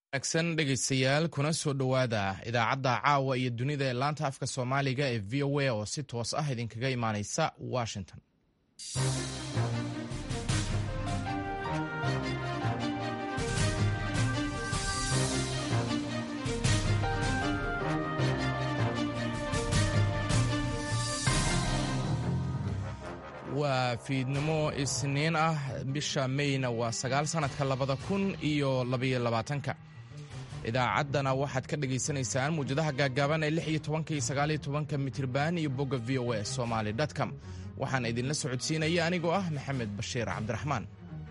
wanaagsan dhegaystayaal kuna soo dhowaada idaacadda caawa iyo dunida ee laanta afka soomaaliga ee v o a oo si toos ah idinkaga imaaneysa washington waa fiidnimo isniin ah bisha meyna waa sagaal sannadka labada kun iyo labaiyo labaatanka idaacaddana waxaad ka dhagaysanaysaan muwjadaha gaaggaaban ee lix iyo tobanka iyo sagaal iyo tobanka mitirban iyo bogga v o a somaali dotcom waxaan idinla socodsiinaya anigoo ah maxamed bashiir cabdiraxmaan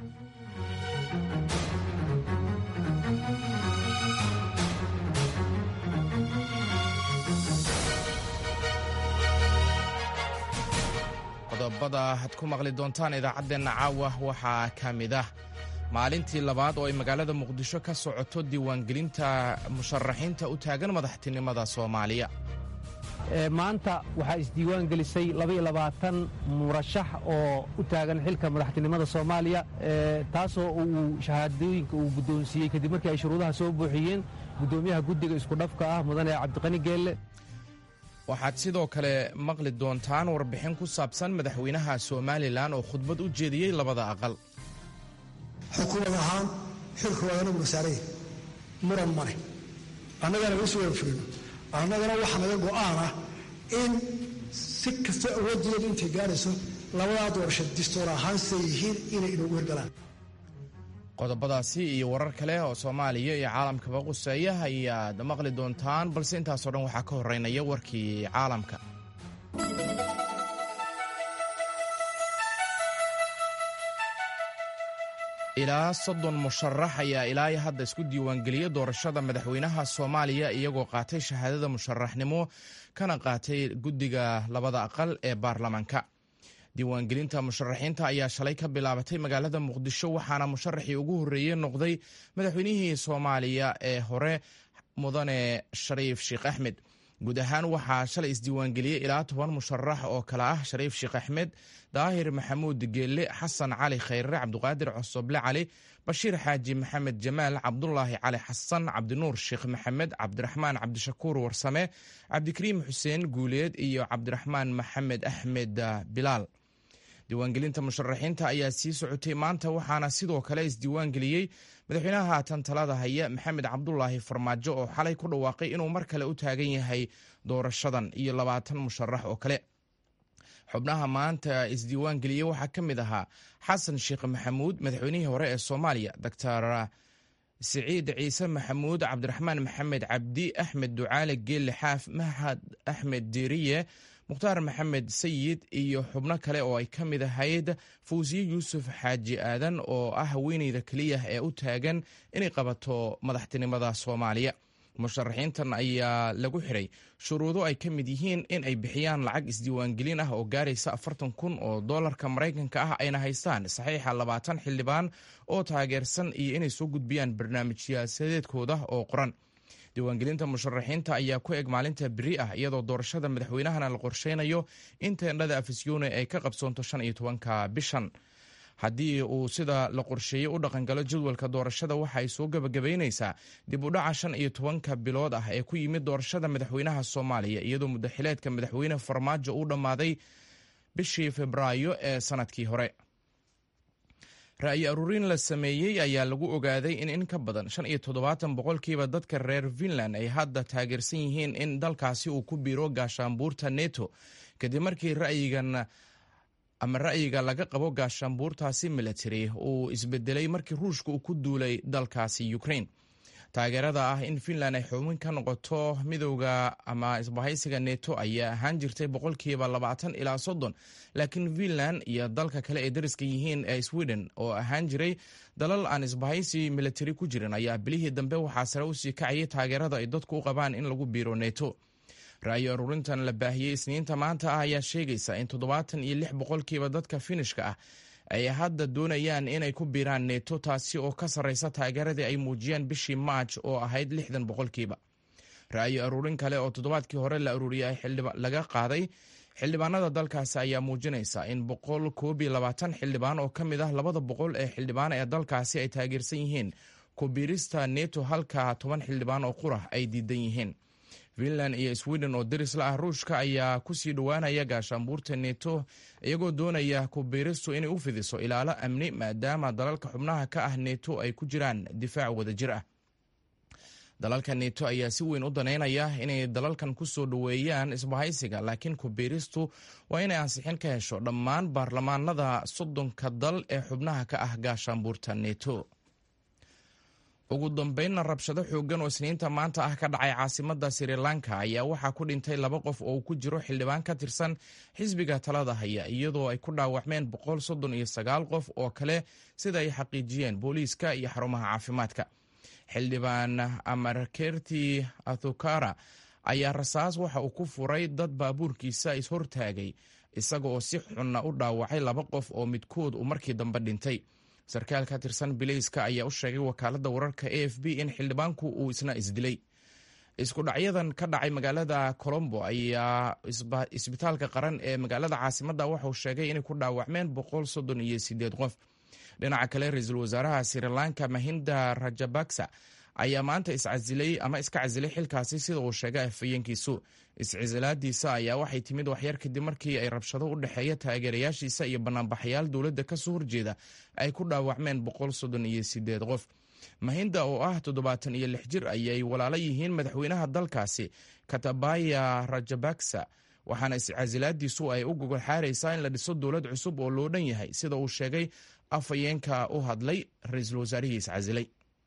qodobada had ku maqli doontaan idaacaddeenna caawa waxaa ka mid ah maalintii labaad oo ay magaalada muqdisho ka socoto diiwaangelinta musharaxiinta u taagan madaxtinimada soomaaliya maanta waxaa isdiiwaan gelisay murashax oo u taagan xilka madaxtinimada soomaaliya taasoo uu shahaadooyinka uu guddoonsiiyey kadib markii ay shuruudaha soo buuxiyeen guddoomiyaha guddiga iskudhafka ah mudane cabdiqani geelle waxaad sidoo kale maqli doontaan warbixin ku saabsan madaxweynaha somalilan oo khudbad u jeediyey labada aqal xukuumad ahaan xilka waa anaguna saaraya muran male annagana laga soo wafurino annagana waxaa naga go'aan ah in si kasta awooddeedu intay gaarayso labadaa doorasho distoor ahaan siday yihiin inay inoogu hirgalaan qodobadaasi iyo warar kale oo soomaaliya iyo caalamkaba quseeya ayaad maqli doontaan balse intaasoo dhan waxaa ka horeynaya warkii caalamka ilaa soddon musharax ayaa ilaa hadda isku diiwaangeliyey doorashada madaxweynaha soomaaliya iyagoo qaatay shahaadada musharaxnimo kana qaatay guddiga labada aqal ee baarlamaanka diiwaangelinta musharaxiinta ayaa shalay ka bilaabatay magaalada muqdisho waxaana musharaxii ugu horreeyey noqday madaxweynihii soomaaliya ee hore mudane shariif sheekh axmed guud ahaan waxaa shalay isdiiwaangeliyey ilaa toban musharax oo kale ah shariif sheekh axmed daahir maxamuud geelle xasan cali khayre cabduqaadir cosoble cali bashiir xaaji maxamed jamaal cabdulaahi cali xasan cabdinuur sheekh maxamed cabdiraxmaan cabdishakuur warsame cabdikariim xuseen guuleed iyo cabdiraxmaan maxamed axmed bilaal diiwaangelinta musharaxiinta ayaa sii socotay maanta waxaana sidoo kale isdiiwaangeliyey madaxweynaha haatan talada haya maxamed cabdulaahi farmaajo oo xalay ku dhawaaqay inuu mar kale u taagan yahay doorashadan iyo labaatan musharax oo kale xubnaha maanta isdiiwaangeliyey waxaa ka mid ahaa xasan sheekh maxamuud madaxweynihii hore ee soomaaliya doctor siciid ciise maxamuud cabdiraxmaan maxamed cabdi axmed ducaale geelle xaaf mahad axmed diiriye mukhtaar maxamed sayid iyo xubno kale oo ay ka mid ahayd fawsiye yuusuf xaaji aadan oo ah haweeneyda keliya ee u taagan inay qabato madaxtinimada soomaaliya musharaxiintan ayaa lagu xiray shuruudo ay ka mid yihiin in ay bixiyaan lacag isdiiwaangelin ah oo gaaraysa afartan kun oo doolarka maraykanka ah ayna haystaan saxiixa labaatan xildhibaan oo taageersan iyo inay soo gudbiyaan barnaamij siyaasadeedkooda oo qoran diiwaangelinta musharaxiinta ayaa ku eg maalinta beri ah iyadoo doorashada madaxweynahana la qorsheynayo in teendhada afisyoone ay ka qabsoonto shan iyo tobanka bishan haddii uu sida la qorsheeyey u dhaqangalo jadwalka doorashada waxa ay soo gebagabaynaysaa dib u dhaca shan iyo tobanka bilood ah ee ku yimid doorashada madaxweynaha soomaaliya iyadoo muddaxileedka madaxweyne farmaajo uu dhammaaday bishii febraayo ee sanadkii hore ra'yi aruurin la sameeyey ayaa lagu ogaaday in in ka badan shan iyo toddobaatan boqolkiiba dadka reer finland ay hadda taageersan yihiin in dalkaasi uu ku biiro gaashaanbuurta neto kadib markii ra'yigan ama ra'yiga laga qabo gaashaanbuurtaasi military uu isbedelay markii ruushka uu ku duulay dalkaasi ukraine taageerada ah in finland ay xubin ka noqoto midowda ama isbahaysiga neto ayaa ahaan jirtay boqolkiiba labaatan ilaa soddon laakiin finland iyo dalka kale ay dariska yihiin ee sweden oo ahaan jiray dalal aan isbahaysi military ku jirin ayaa bilihii dambe waxaa sare usii kacayay taageerada ay dadku u qabaan in lagu biiro neto ra'yi aruurintan la baahiyey isniinta maanta ah ayaa sheegaysa in toddobaatan iyo lix boqolkiiba dadka finishka ah ay hadda doonayaan inay ku biiraan neto taasi oo ka sarreysa taageeradii ay muujiyeen bishii maaj oo ahayd lixdan boqolkiiba ra'yi aruurin kale oo toddobaadkii hore la aruuriyay laga qaaday xildhibaanada dalkaasi ayaa muujinaysa in boqol koob iyo labaatan xildhibaan oo ka mid ah labada boqol ee xildhibaan ee dalkaasi ay taageersan yihiin kubiirista neto halka toban xildhibaan oo qurah ay diidan yihiin finland iyo sweden oo derisla ah ruushka ayaa kusii dhowaanaya gaashaanbuurta neto iyagoo doonaya kubiiristu inay u fidiso ilaalo amni maadaama dalalka xubnaha ka ah neto ay ku jiraan difaac wadajir ah dalalka neto ayaa si weyn u daneynaya inay dalalkan ku soo dhoweeyaan isbahaysiga laakiin kubiiristu waa inay ansixin ka hesho dhammaan baarlamaanada soddonka dal ee xubnaha ka ah gaashaanbuurta neto ugu dambeynna rabshado xooggan oo isniinta maanta ah ka dhacay caasimada sri lanka ayaa waxaa ku dhintay laba qof oo ku jiro xildhibaan ka tirsan xisbiga talada haya iyadoo ay ku dhaawacmeen boqol soddon iyo sagaal qof oo kale sida ay xaqiijiyeen booliiska iyo xarumaha caafimaadka xildhibaan amarkerti athukara ayaa rasaas waxa uu ku furay dad baabuurkiisa ishortaagay isaga oo si xunna u dhaawacay laba qof oo midkood uu markii dambe dhintay sarkaal ka tirsan bilayska ayaa u sheegay wakaaladda wararka a f b in xildhibaanku uu isna isdilay isku dhacyadan ka dhacay magaalada colombo ayaa isbitaalka qaran ee magaalada caasimadda waxauu sheegay inay ku dhaawacmeen boqol soddon iyo sideed qof dhinaca kale ra-iisul wasaaraha sri lanka mahinda rajabaksa ayaa maanta iscasilay ama iska casilay xilkaasi sida uu sheegay afhayeenkiisu iscisilaadiisa ayaa waxay timid waxyar kadib markii ay rabshado u dhexeeya taageerayaashiisa iyo banaanbaxayaal dowladda kasoo horjeeda ay ku dhaawacmeen boqol soddon iyo sideed qof mahinda oo ah toddobaatan iyo lix jir ayay walaalo yihiin madaxweynaha dalkaasi katabaya rajabaksa waxaana iscasilaadiisu ay u gogol xaaraysaa in la dhiso dowlad cusub oo loo dhan yahay sida uu sheegay afhayeenka u hadlay ra-iisul wasaarihii iscasilay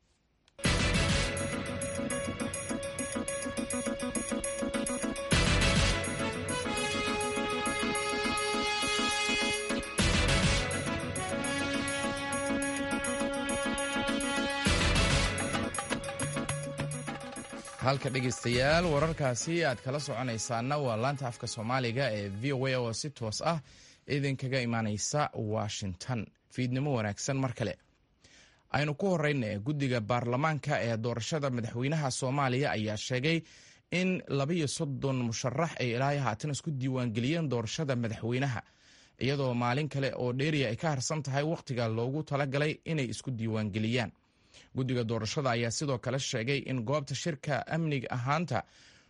halka dhegeystayaal wararkaasi aad kala soconaysaana waa laanta afka soomaaliga ee v o a oo si toos ah idinkaga imaaneysa washington fiidnimo wanaagsan mar kale aynu ku horeyna guddiga baarlamaanka ee doorashada madaxweynaha soomaaliya ayaa sheegay in labayo soddon musharax ay ilaahay haatan isku diiwaangeliyeen doorashada madaxweynaha iyadoo maalin kale oo dheeriya ay ka harsan tahay wakhtiga loogu talagalay inay isku diiwaangeliyaan guddiga doorashada ayaa sidoo kale sheegay in goobta shirka amniga ahaanta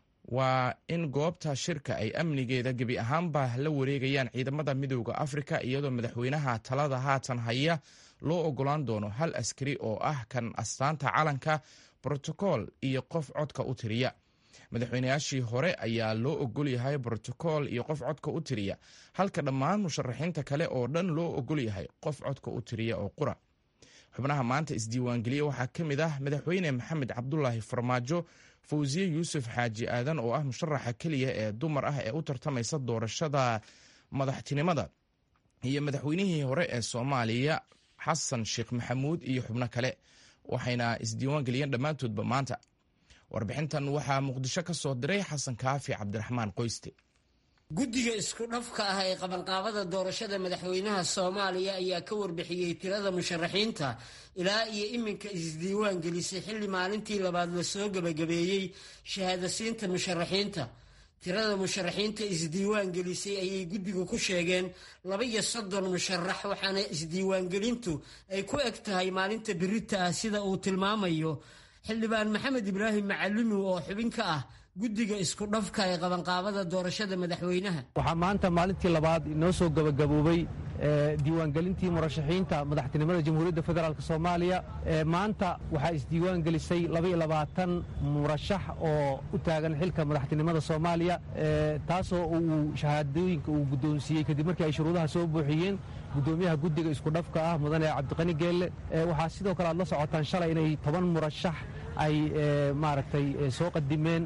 waa in goobta shirka ay amnigeeda gebi ahaanba la wareegayaan ciidamada midooda afrika iyadoo madaxweynaha talada haatan haya loo ogolaan doono hal askari oo ah kan astaanta calanka brotokool iyo qof codka u tiriya madaxweynayaashii hore ayaa loo ogol yahay brotokool iyo qof codka u tiriya halka dhammaan musharaxiinta kale oo dhan loo ogol yahay qof codka u tiriya oo qura xubnaha maanta isdiiwaangeliya waxaa ka mid ah madaxweyne maxamed cabdulaahi farmaajo fawsiye yuusuf xaaji aadan oo ah musharaxa keliya ee dumar ah ee u tartamaysa doorashada madaxtinimada iyo madaxweynihii hore ee soomaaliya xasan sheekh maxamuud iyo xubno kale waxayna isdiiwaangeliyeen dhammaantoodba maanta warbixintan waxaa muqdisho ka soo diray xasan kaafi cabdiraxmaan qoyste guddiga isku dhafka ah ee qabanqaabada doorashada madaxweynaha soomaaliya ayaa ka warbixiyey tirada musharaxiinta ilaa iyo iminka isdiiwaan gelisay xilli maalintii labaad lasoo gebagabeeyey shahaadasiinta musharaxiinta tirada musharaxiinta isdiiwaan gelisay ayay guddigu ku sheegeen laba iyo soddon musharax waxaana isdiiwaangelintu ay ku eg tahay maalinta birita ah sida uu tilmaamayo xildhibaan maxamed ibraahim macalinu oo xubin ka ah guddiga isku dhafka ee qabanqaabada doorashada madaxweynaha waxaa maanta maalintii labaad inoo soo gabagaboobay diiwaangelintii murashaxiinta madaxtinimada jamhuuriyadda federaalk soomaaliya maanta waxaa isdiiwaan gelisay labaiyo labaatan murashax oo u taagan xilka madaxtinimada soomaaliya taasoo uu shahaadooyinka uu guddoonsiiyey kadib markii ay shuruudaha soo buuxiyeen guddoomiyaha guddiga isku dhafka ah mudane cabdiqani geelle waxaa sidoo kale aad la socotaan shalay inay toban murashax ay maaragtay soo qadimeen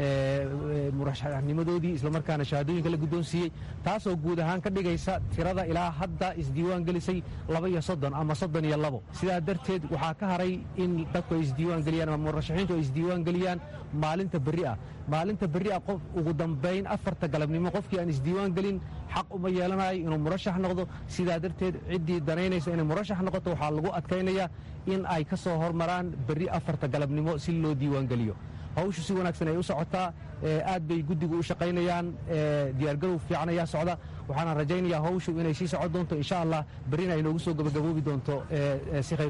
murashaxnimadoodii islamarkaana shahaadooyinka la guddoonsiiyey taasoo guud ahaan ka dhigaysa tirada ilaa hadda isdiiwaan gelisay laba iyo soddon ama soddon iyo labo sidaa darteed waxaa ka haray in dadku ay isdiiwaan geliyaan ama murashaxiintu ay isdiiwaan geliyaan maalinta berri ah maalinta berri ah qof ugu dambayn afarta galabnimo qofkii aan isdiiwaan gelin xaq uma yeelanayo inuu murashax noqdo sidaa darteed ciddii danaynaysa inay murashax noqoto waxaa lagu adkaynayaa in ay ka soo hormaraan berri afarta galabnimo si loo diiwaan geliyo hawshu si wanaagsan ay u socotaa aad bay guddigu u shaqaynayaan diyaargarow fiican ayaa socda waxaana rajaynayaa hawshu inay sii socon doonto insha allah berrina ay noogu soo gabagaboobi doonto si khayr ku jiro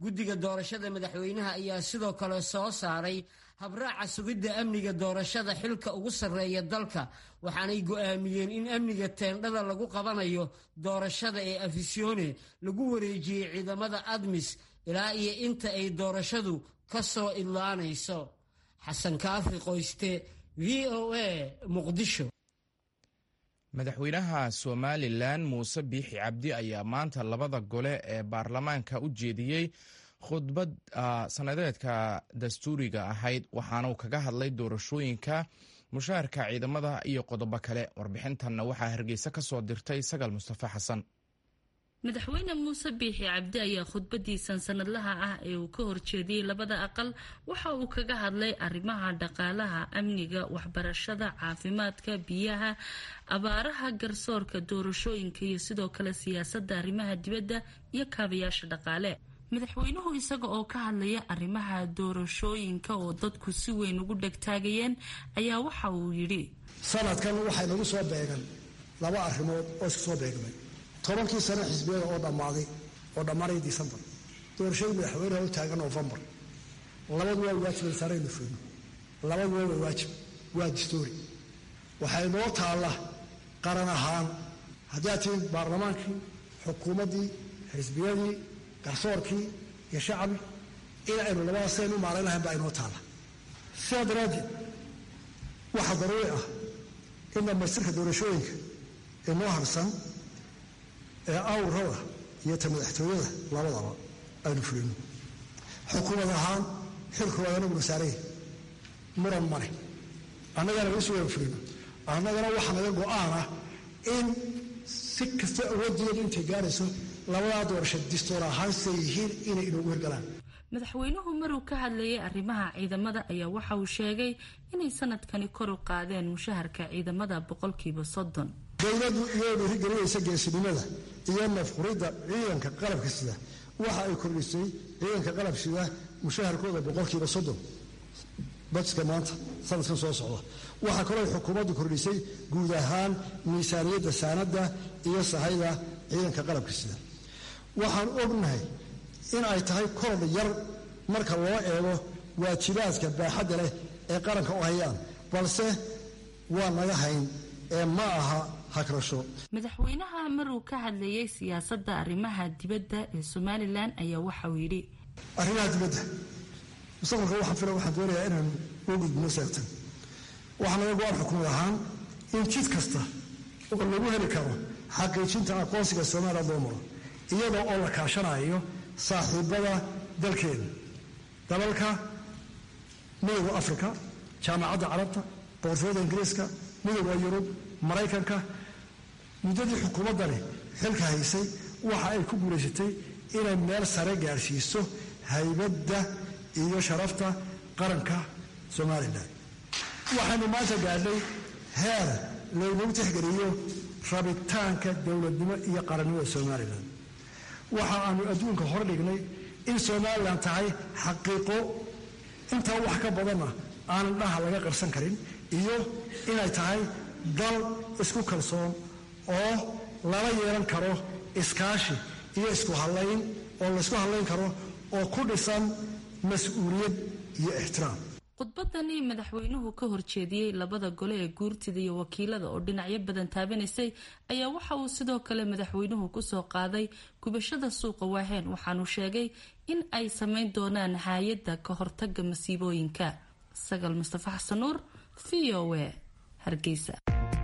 guddiga doorashada madaxweynaha ayaa sidoo kale soo saaray habraaca sugidda amniga doorashada xilka ugu sarreeya dalka waxaanay go'aamiyeen in amniga teendhada lagu qabanayo doorashada ee afisyoone lagu wareejiyey ciidamada admis ilaa iyo inta ay doorashadu ka soo idlaanayso xasan kaafi qoyste v o a muqdisho madaxweynaha somalilan muuse biixi cabdi ayaa maanta labada gole ee baarlamaanka u jeediyey khudbad sanadeedka dastuuriga ahayd waxaana uu kaga hadlay doorashooyinka mushaharka ciidamada iyo qodobo kale warbixintanna waxaa hargeysa ka soo dirtay sagal mustafa xasan madaxweyne muuse biixi cabdi ayaa khudbadiisan sanadlaha ah ee uu ka horjeediyey labada aqal waxa uu kaga hadlay arrimaha dhaqaalaha amniga waxbarashada caafimaadka biyaha abaaraha garsoorka doorashooyinka iyo sidoo kale siyaasadda arrimaha dibadda iyo kaabayaasha dhaqaale madaxweynuhu isaga oo ka hadlaya arrimaha doorashooyinka oo dadku si weyn ugu dhegtaagayeen ayaa waxa uu yidhi sanadkan waxay nagu soo beegan laba arrimood oo isku soo beegmay tobankii sano xisbiyada oo dhammaaday oo dhammaanaya disembar doorashadii madaxweyneha u taagan novembar labadu waa waajib saaraynu fulno labadu waa waajib waa distoori waxay noo taalla qaran ahaan haddii aad tihiin baarlamaankii xukuumaddii xisbiyadii garsoorkii iyo shacbi in aynu labadaas saynu maarayn lahayn baa inoo taalla sidaa daraaddeed waxaa daruuri ah in dhammaystirka doorashooyinka inoo harsan ee awrada iyo ta madaxtooyada labadaba aynu fulino xukuumad ahaan xilku waa anaguna saaraya muran male annagana isu wada fulino annagana waxaa naga go-aan ah in si kasta awooddeedu intay gaarayso labadaa doorasho distoor ahaan siday yihiin inay inoogu hirgalaan madaxweynuhu maruu ka hadlayay arrimaha ciidamada ayaa waxa uu sheegay inay sanadkani kor u qaadeen mushaharka ciidamada boqolkiiba soddon dowladdu iyoo dhiirigelinaysa geesinimada iyo nafquridda ciidanka qalabka sida waxa ay kordhisay ciidanka qalab sida mushaharkooda boqolkiiba soddon badska maanta sanadkan soo socda waxaa kaloo xukuumaddu kordhisay guud ahaan miisaaniyadda saanadda iyo sahayda ciidanka qalabka sida waxaan ognahay in ay tahay korodh yar marka loo eego waajibaadka baaxadda leh ee qaranka u hayaan balse waa naga hayn ee ma aha hagrasho madaxweynaha maruu ka hadlayay siyaasadda arrimaha dibadda ee somalilan ayaa waxauu yidhi arrimaha dibadda mustaqbalka waxaan fila waxaan doonayaa inaan u gudbino seegtan waxaa naga go-aan xukuumad ahaan in jid kasta oo lagu heli karo xaqiijinta aqoonsiga somaliland loo maro iyadoo oo la kaashanayo saaxiibada dalkeena dalalka midooda africa jaamacadda carabta boqortooyada ingiriiska midooda yurub maraykanka muddadii xukuumaddani xilka haysay waxa ay ku guulaysatay inay meel sare gaadhsiiso haybadda iyo sharafta qaranka somalilan waxaynu maanta gaadhnay heer laynagu tixgeliyo rabitaanka dowladnimo iyo qarannimada somalilan waxa aanu adduunka hor dhignay in somalilan tahay xaqiiqo intaa wax ka badanna aanan dhaha laga qarsan karin iyo inay tahay dal isku kalsoon oo lala yeelan karo iskaashi iyo isku hadlayn oo laysku hadlayn karo oo ku dhisan mas-uuliyad iyo ixtiraam khudbadani madaxweynuhu ka horjeediyey labada gole ee guurtida iyo wakiilada oo dhinacyo badan taabanaysay ayaa waxa uu sidoo kale madaxweynuhu kusoo qaaday gubashada suuqa waaheen waxaanuu sheegay in ay samayn doonaan hay-adda ka hortaga masiibooyinka sagal mustafa xasan nuur v o a hargeysa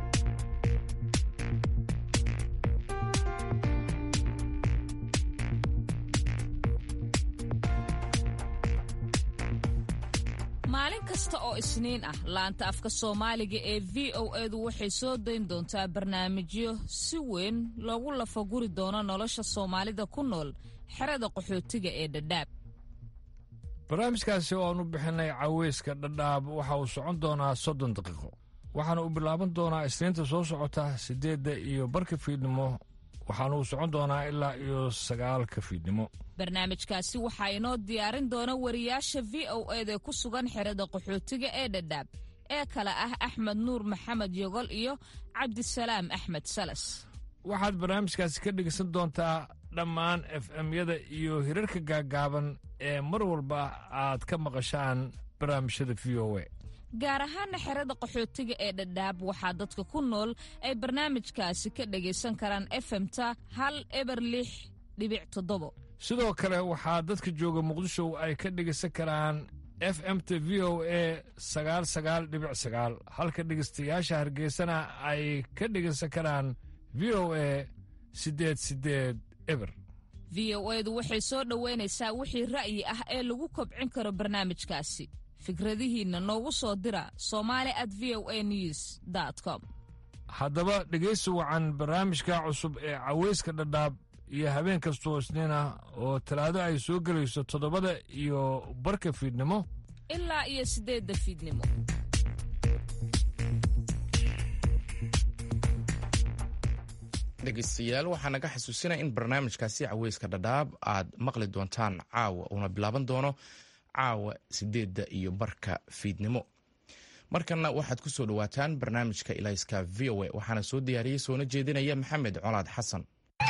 maalin kasta oo isniin ah laanta afka soomaaliga ee v o edu waxay soo dayn doontaa barnaamijyo si weyn loogu lafaguri doono nolosha soomaalida ku nool xerada qaxootiga ee dhadhaab barnaamijkaasi oo aan u bixinay caweyska dhadhaab waxa uu socon doonaa soddon daqiiqo waxaana uu bilaaban doonaa isniinta soo socota siddeedda iyo barka fiidnimo waxaana uu socon doonaa ilaa iyo sagaalka fiidnimo barnaamijkaasi waxaa inoo diyaarin doona wariyaasha v o eda ku sugan xerada qaxootiga ee dhadhaab ee kale ah axmed nuur maxamed yogol iyo cabdisalaam axmed salas waxaad barnaamijkaasi ka dhegeysan doontaa dhammaan f m-yada iyo hirarka gaaggaaban ee mar walba aad ka maqashaan barnaamijyada v o a gaar ahaana xerada qaxootiga ee dhadhaab waxaa dadka ku nool ay barnaamijkaasi ka dhagaysan karaan efemta hal eber lix dhibic toddobo sidoo kale waxaa dadka jooga muqdisho ay ka dhegaysan karaan f m t v o a sagaal sagaal dhibic sagaal halka dhegaystayaasha hargeysana ay ka dhegaysan karaan v o a siddeed siddeed eber v o edu waxay soo dhoweynaysaa wixii ra'yi ah ee lagu kobcin karo barnaamijkaasi fikradihiinna noogu soo dira somali at v o a news com haddaba dhegaysi wacan barnaamijka cusub ee cawayska dhadhaab iyo habeen kastoo isniina oo talaado ay soo gelayso toddobada iyo barka fiidnimo ilaa iyo siddeedda fiidnimo dhegeystayaal waxaa naga xasuusinaya in barnaamijkaasi caweyska dhadhaab aad maqli doontaan caawa uuna bilaaban doono caawa sideedda iyo barka fiidnimo markanna waxaad ku soo dhowaataan barnaamijka ilayska v o a waxaana soo diyaariyey soona jeedinaya maxamed colaad xasan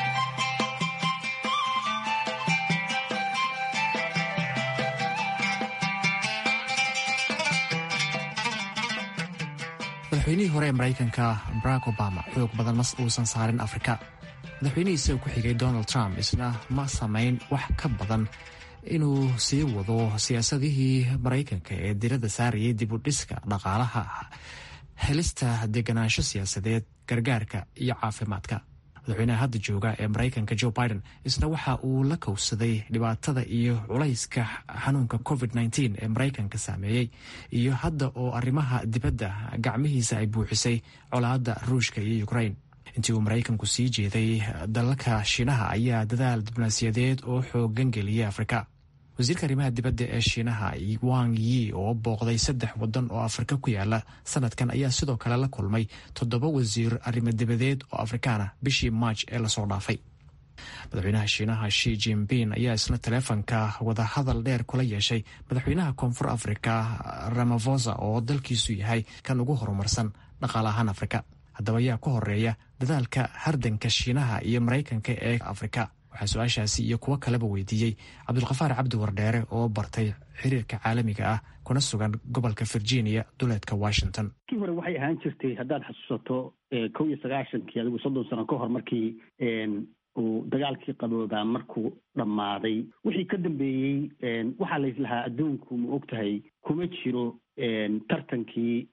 madaxweynihii hore ee maraykanka barack obama xoog badan mas uusan saarin afrika madaxweynihiisa uu ku xigay donald trump isna ma samayn wax ka badan inuu sii wado siyaasadihii maraykanka ee diradda saarayay dib u dhiska dhaqaalaha helista deganaansho siyaasadeed gargaarka iyo caafimaadka madaxweynaha hadda jooga ee maraykanka joe biden isna waxa uu la kowsaday dhibaatada iyo culayska xanuunka covid nteen ee maraykanka saameeyey iyo hadda oo arrimaha dibadda gacmihiisa ay buuxisay colaadda ruushka iyo ukrain intii uu maraykanku sii jeeday dalalka shiinaha ayaa dadaal diblomaasiyadeed oo xoogan geliyay afrika wasiirka arrimaha dibadda ee shiinaha wang yi oo booqday saddex wadan oo afrika ku yaala sanadkan ayaa sidoo kale la kulmay toddoba wasiir arrimo dibadeed oo afrikaana bishii maaj ee lasoo dhaafay madaxweynaha shiinaha shi jinping ayaa isna taleefonka wadahadal dheer kula yeeshay madaxweynaha koonfur afrika ramafosa oo dalkiisu yahay kan ugu horumarsan dhaqaale ahaan afrika haddaba ayaa ku horeeya dadaalka hardanka shiinaha iyo maraykanka ee afrika waxaa su-aashaasi iyo kuwo kaleba weydiiyey cabdulkafaar cabdi wardheere oo bartay xiriirka caalamiga ah kuna sugan gobolka virginia duleedka washington kii hore waxay ahaan jirtay haddaad xasuusato kow iyo sagaashankii adigu soddon sano ka hor markii uu dagaalkii qaboobaa markuu dhammaaday wixii ka dambeeyey waxaa laislahaa adduunku ma og tahay kuma jiro tartankii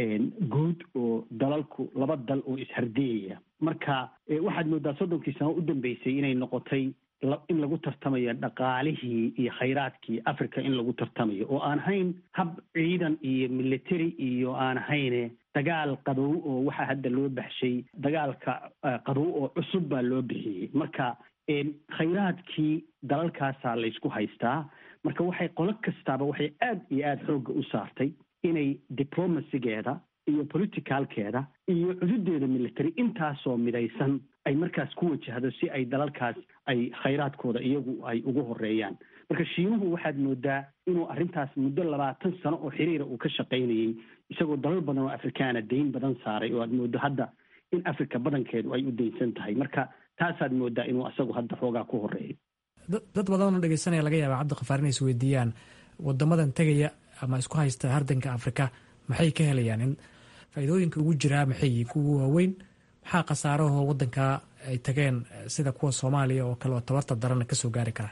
guud oo dalalku laba dal oo ishardiyaya marka waxaad moodaa soddonkii sano u dambeysay inay noqotay in lagu tartamayo dhaqaalihii iyo khayraadkii africa in lagu tartamayo oo aan ahayn hab ciidan iyo military iyo aan ahayne dagaal qabow oo waxaa hadda loo baxshay dagaalka qabow oo cusub baa loo bixiyey marka khayraadkii dalalkaasaa laysku haystaa marka waxay qolo kastaaba waxay aad iyo aada xoogga u saartay inay diplomacygeeda iyo politicalkeeda iyo cududeeda military intaasoo midaysan ay markaas ku wajahdo si ay dalalkaas ay khayraadkooda iyagu ay ugu horeeyaan marka shiinuhu waxaad moodaa inuu arrintaas muddo labaatan sano oo xiriira uu ka shaqaynayey isagoo dalal badan oo afrikaana dayn badan saaray oo aad moodo hadda in africa badankeedu ay u daynsan tahay marka taasaad moodaa inuu isagu hadda xoogaa ku horeeyo dad badanoo dhegeysanaya laga yaaba cabdiqafaar inay is weydiiyaan wadamadan tegaya ama isku haysta hardanka afrika maxay ka helayaan in faa'iidooyinka ugu jiraa maxay yihiin kuwa waaweyn maxaa khasaarahoo waddankaa ay tageen sida kuwa soomaaliya oo kale oo tabarta darana kasoo gaari kara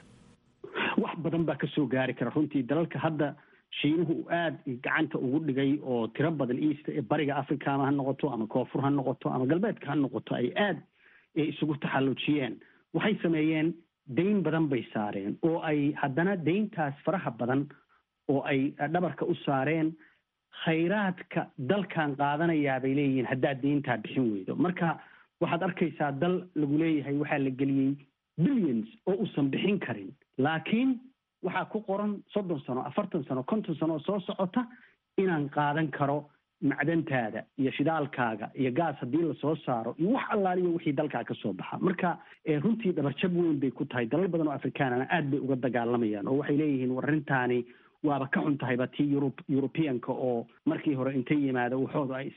wax badan baa kasoo gaari kara runtii dalalka hadda shiinuhu uu aada gacanta ugu dhigay oo tiro badan east ee bariga africa ama ha noqoto ama koonfur ha noqoto ama galbeedka ha noqoto ay aada isugu taxallujiyeen waxay sameeyeen dayn badan bay saareen oo ay haddana dayntaas faraha badan oo ay dhabarka u saareen khayraadka dalkan qaadanayaa bay leeyihiin haddaad deyntaa bixin weydo marka waxaad arkaysaa dal lagu leeyahay waxaa la geliyey billions oo uusan bixin karin laakiin waxaa ku qoran soddon sano afartan sano konton sano oo soo socota inaan qaadan karo macdantaada iyo shidaalkaaga iyo gaas haddii lasoo saaro iyo wax allaaliyo wixii dalkaa ka soo baxa marka runtii dhabarjab weyn bay ku tahay dalal badan oo afrikaanana aad bay uga dagaalamayaan oo waxay leeyihiin war arrintaani waaba ka xun tahayba tii yurub yurubiyanka oo markii hore intay yimaado waxooda ay iska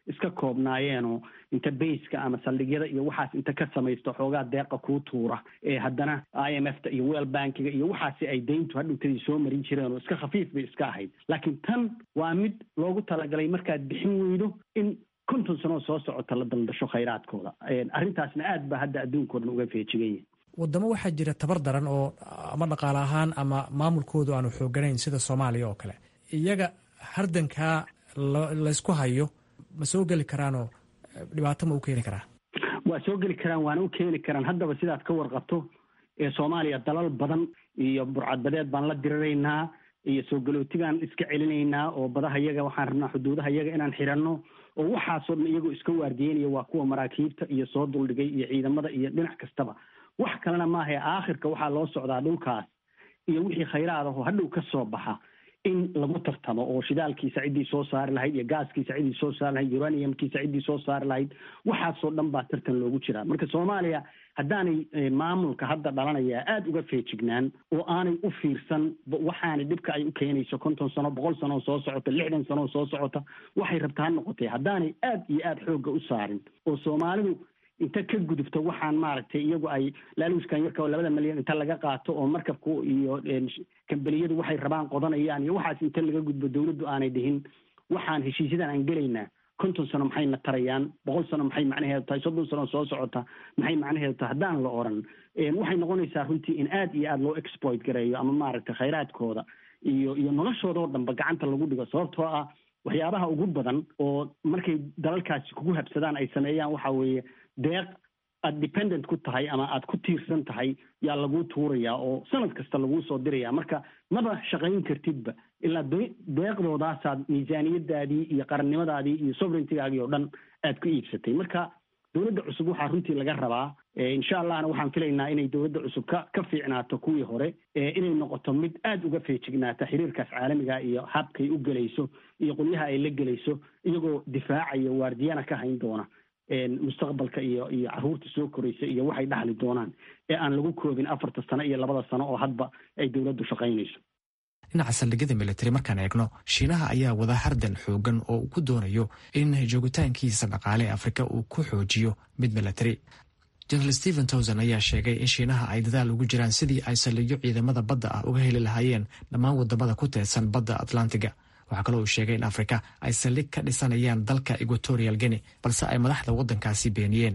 iska koobnaayeenoo inta bayska ama saldhigyada iyo waxaas inta ka samaysto xoogaa deeqa kuu tuura ee haddana i m f ta iyo well bankiga iyo waxaasi ay dayntu hadhowtadii soo marin jireen oo iska khafiif bay iska ahayd laakiin tan waa mid loogu talagalay markaad bixin weydo in konton sanoo soo socota la daldasho khayraadkooda arrintaasna aad baa hadda adduunkao dhan uga feejigan yahay wadamo waxaa jira tabar daran oo ama dhaqaale ahaan ama maamulkoodu aanu xooganayn sida soomaaliya oo kale iyaga hardankaa laysku hayo ma soo geli karaanoo dhibaato ma u keeni karaa waa soo geli karaan waana u keeni karaan haddaba sidaad ka warqabto ee soomaaliya dalal badan iyo burcadbadeed baan la diriraynaa iyo soo galootigaan iska celinaynaa oo badaha yaga waxaan rabnaa xuduudaha yaga inaan xiranno oo waxaasoo dhan iyagoo iska waardiyeynaya waa kuwa maraakiibta iyo soo duldhigay iyo ciidamada iyo dhinac kastaba wax kalena maahae aakhirka waxaa loo socdaa dhulkaas iyo wixii khayraad ahoo hadhow ka soo baxa in lagu tartamo oo shidaalkiisa ciddii soo saari lahayd iyo gaaskiisa ciddii soo saari lahayd uraniumkiisa ciddii soo saari lahayd waxaasoo dhan baa tartan loogu jiraa marka soomaaliya haddaanay maamulka hadda dhalanaya aada uga feejignaan oo aanay u fiirsan waxaanay dhibka ay u keenayso konton sano boqol sano oo soo socota lixdan sano oo soo socota waxay rabtaa ha noqotay haddaanay aad iyo aada xoogga u saarin oo soomaalidu inta ka gudubto waxaan maaragtay iyagu ay laaluuskan yarka oo labada milyan inta laga qaato oo markabku iyo kambaniyadu waxay rabaan qodanayaan iyo waxaas inta laga gudbo dawladdu aanay dhihin waxaan heshiisyadan aan gelaynaa konton sano maxayna tarayaan boqol sano maxay macnaheedu tahay soddon sano soo socota maxay macnaheedu tahay haddaan la oran waxay noqonaysaa runtii in aad iyo aada loo exploit gareeyo ama maaragtay khayraadkooda iyo iyo noloshooda oo dhanba gacanta lagu dhigo sababtoo ah waxyaabaha ugu badan oo markay dalalkaasi kugu habsadaan ay sameeyaan waxa weeye deeq aada dependent ku tahay ama aada ku tiirsan tahay yaa laguu tuurayaa oo sanad kasta laguu soo diraya marka maba shaqayn kartidba ilaa deeqdoodaasaad miisaaniyadaadii iyo qarannimadaadii iyo sovereigntigaagii oo dhan aad ku iibsatay marka dowladda cusub waxaa runtii laga rabaa insha allahna waxaan filaynaa inay dowladda cusub ka ka fiicnaato kuwii hore inay noqoto mid aada uga feejignaata xiriirkaas caalamiga iyo habkay u gelayso iyo qolyaha ay la gelayso iyagoo difaacaya waardiyana ka hayn doona mustaqbalka iyo iyo caruurta soo koraysa iyo waxay dhaxli doonaan ee aan lagu koobin afarta sano iyo labada sano oo hadba ay dowladdu shaqaynayso dhinaca saldhigyada militari markaan eegno shiinaha ayaa wada hardan xoogan oo uu ku doonayo in joogitaankiisa dhaqaale ee afrika uu ku xoojiyo mid militari jenaraal stephen towson ayaa sheegay in shiinaha ay dadaal ugu jiraan sidii ay saldhigyo ciidamada badda ah uga heli lahaayeen dhammaan wadamada ku teedsan badda atlantiga waxaa kaloo uu sheegay in afrika ay saldhig ka dhisanayaan dalka equatorial guinea balse ay madaxda waddankaasi beeniyeen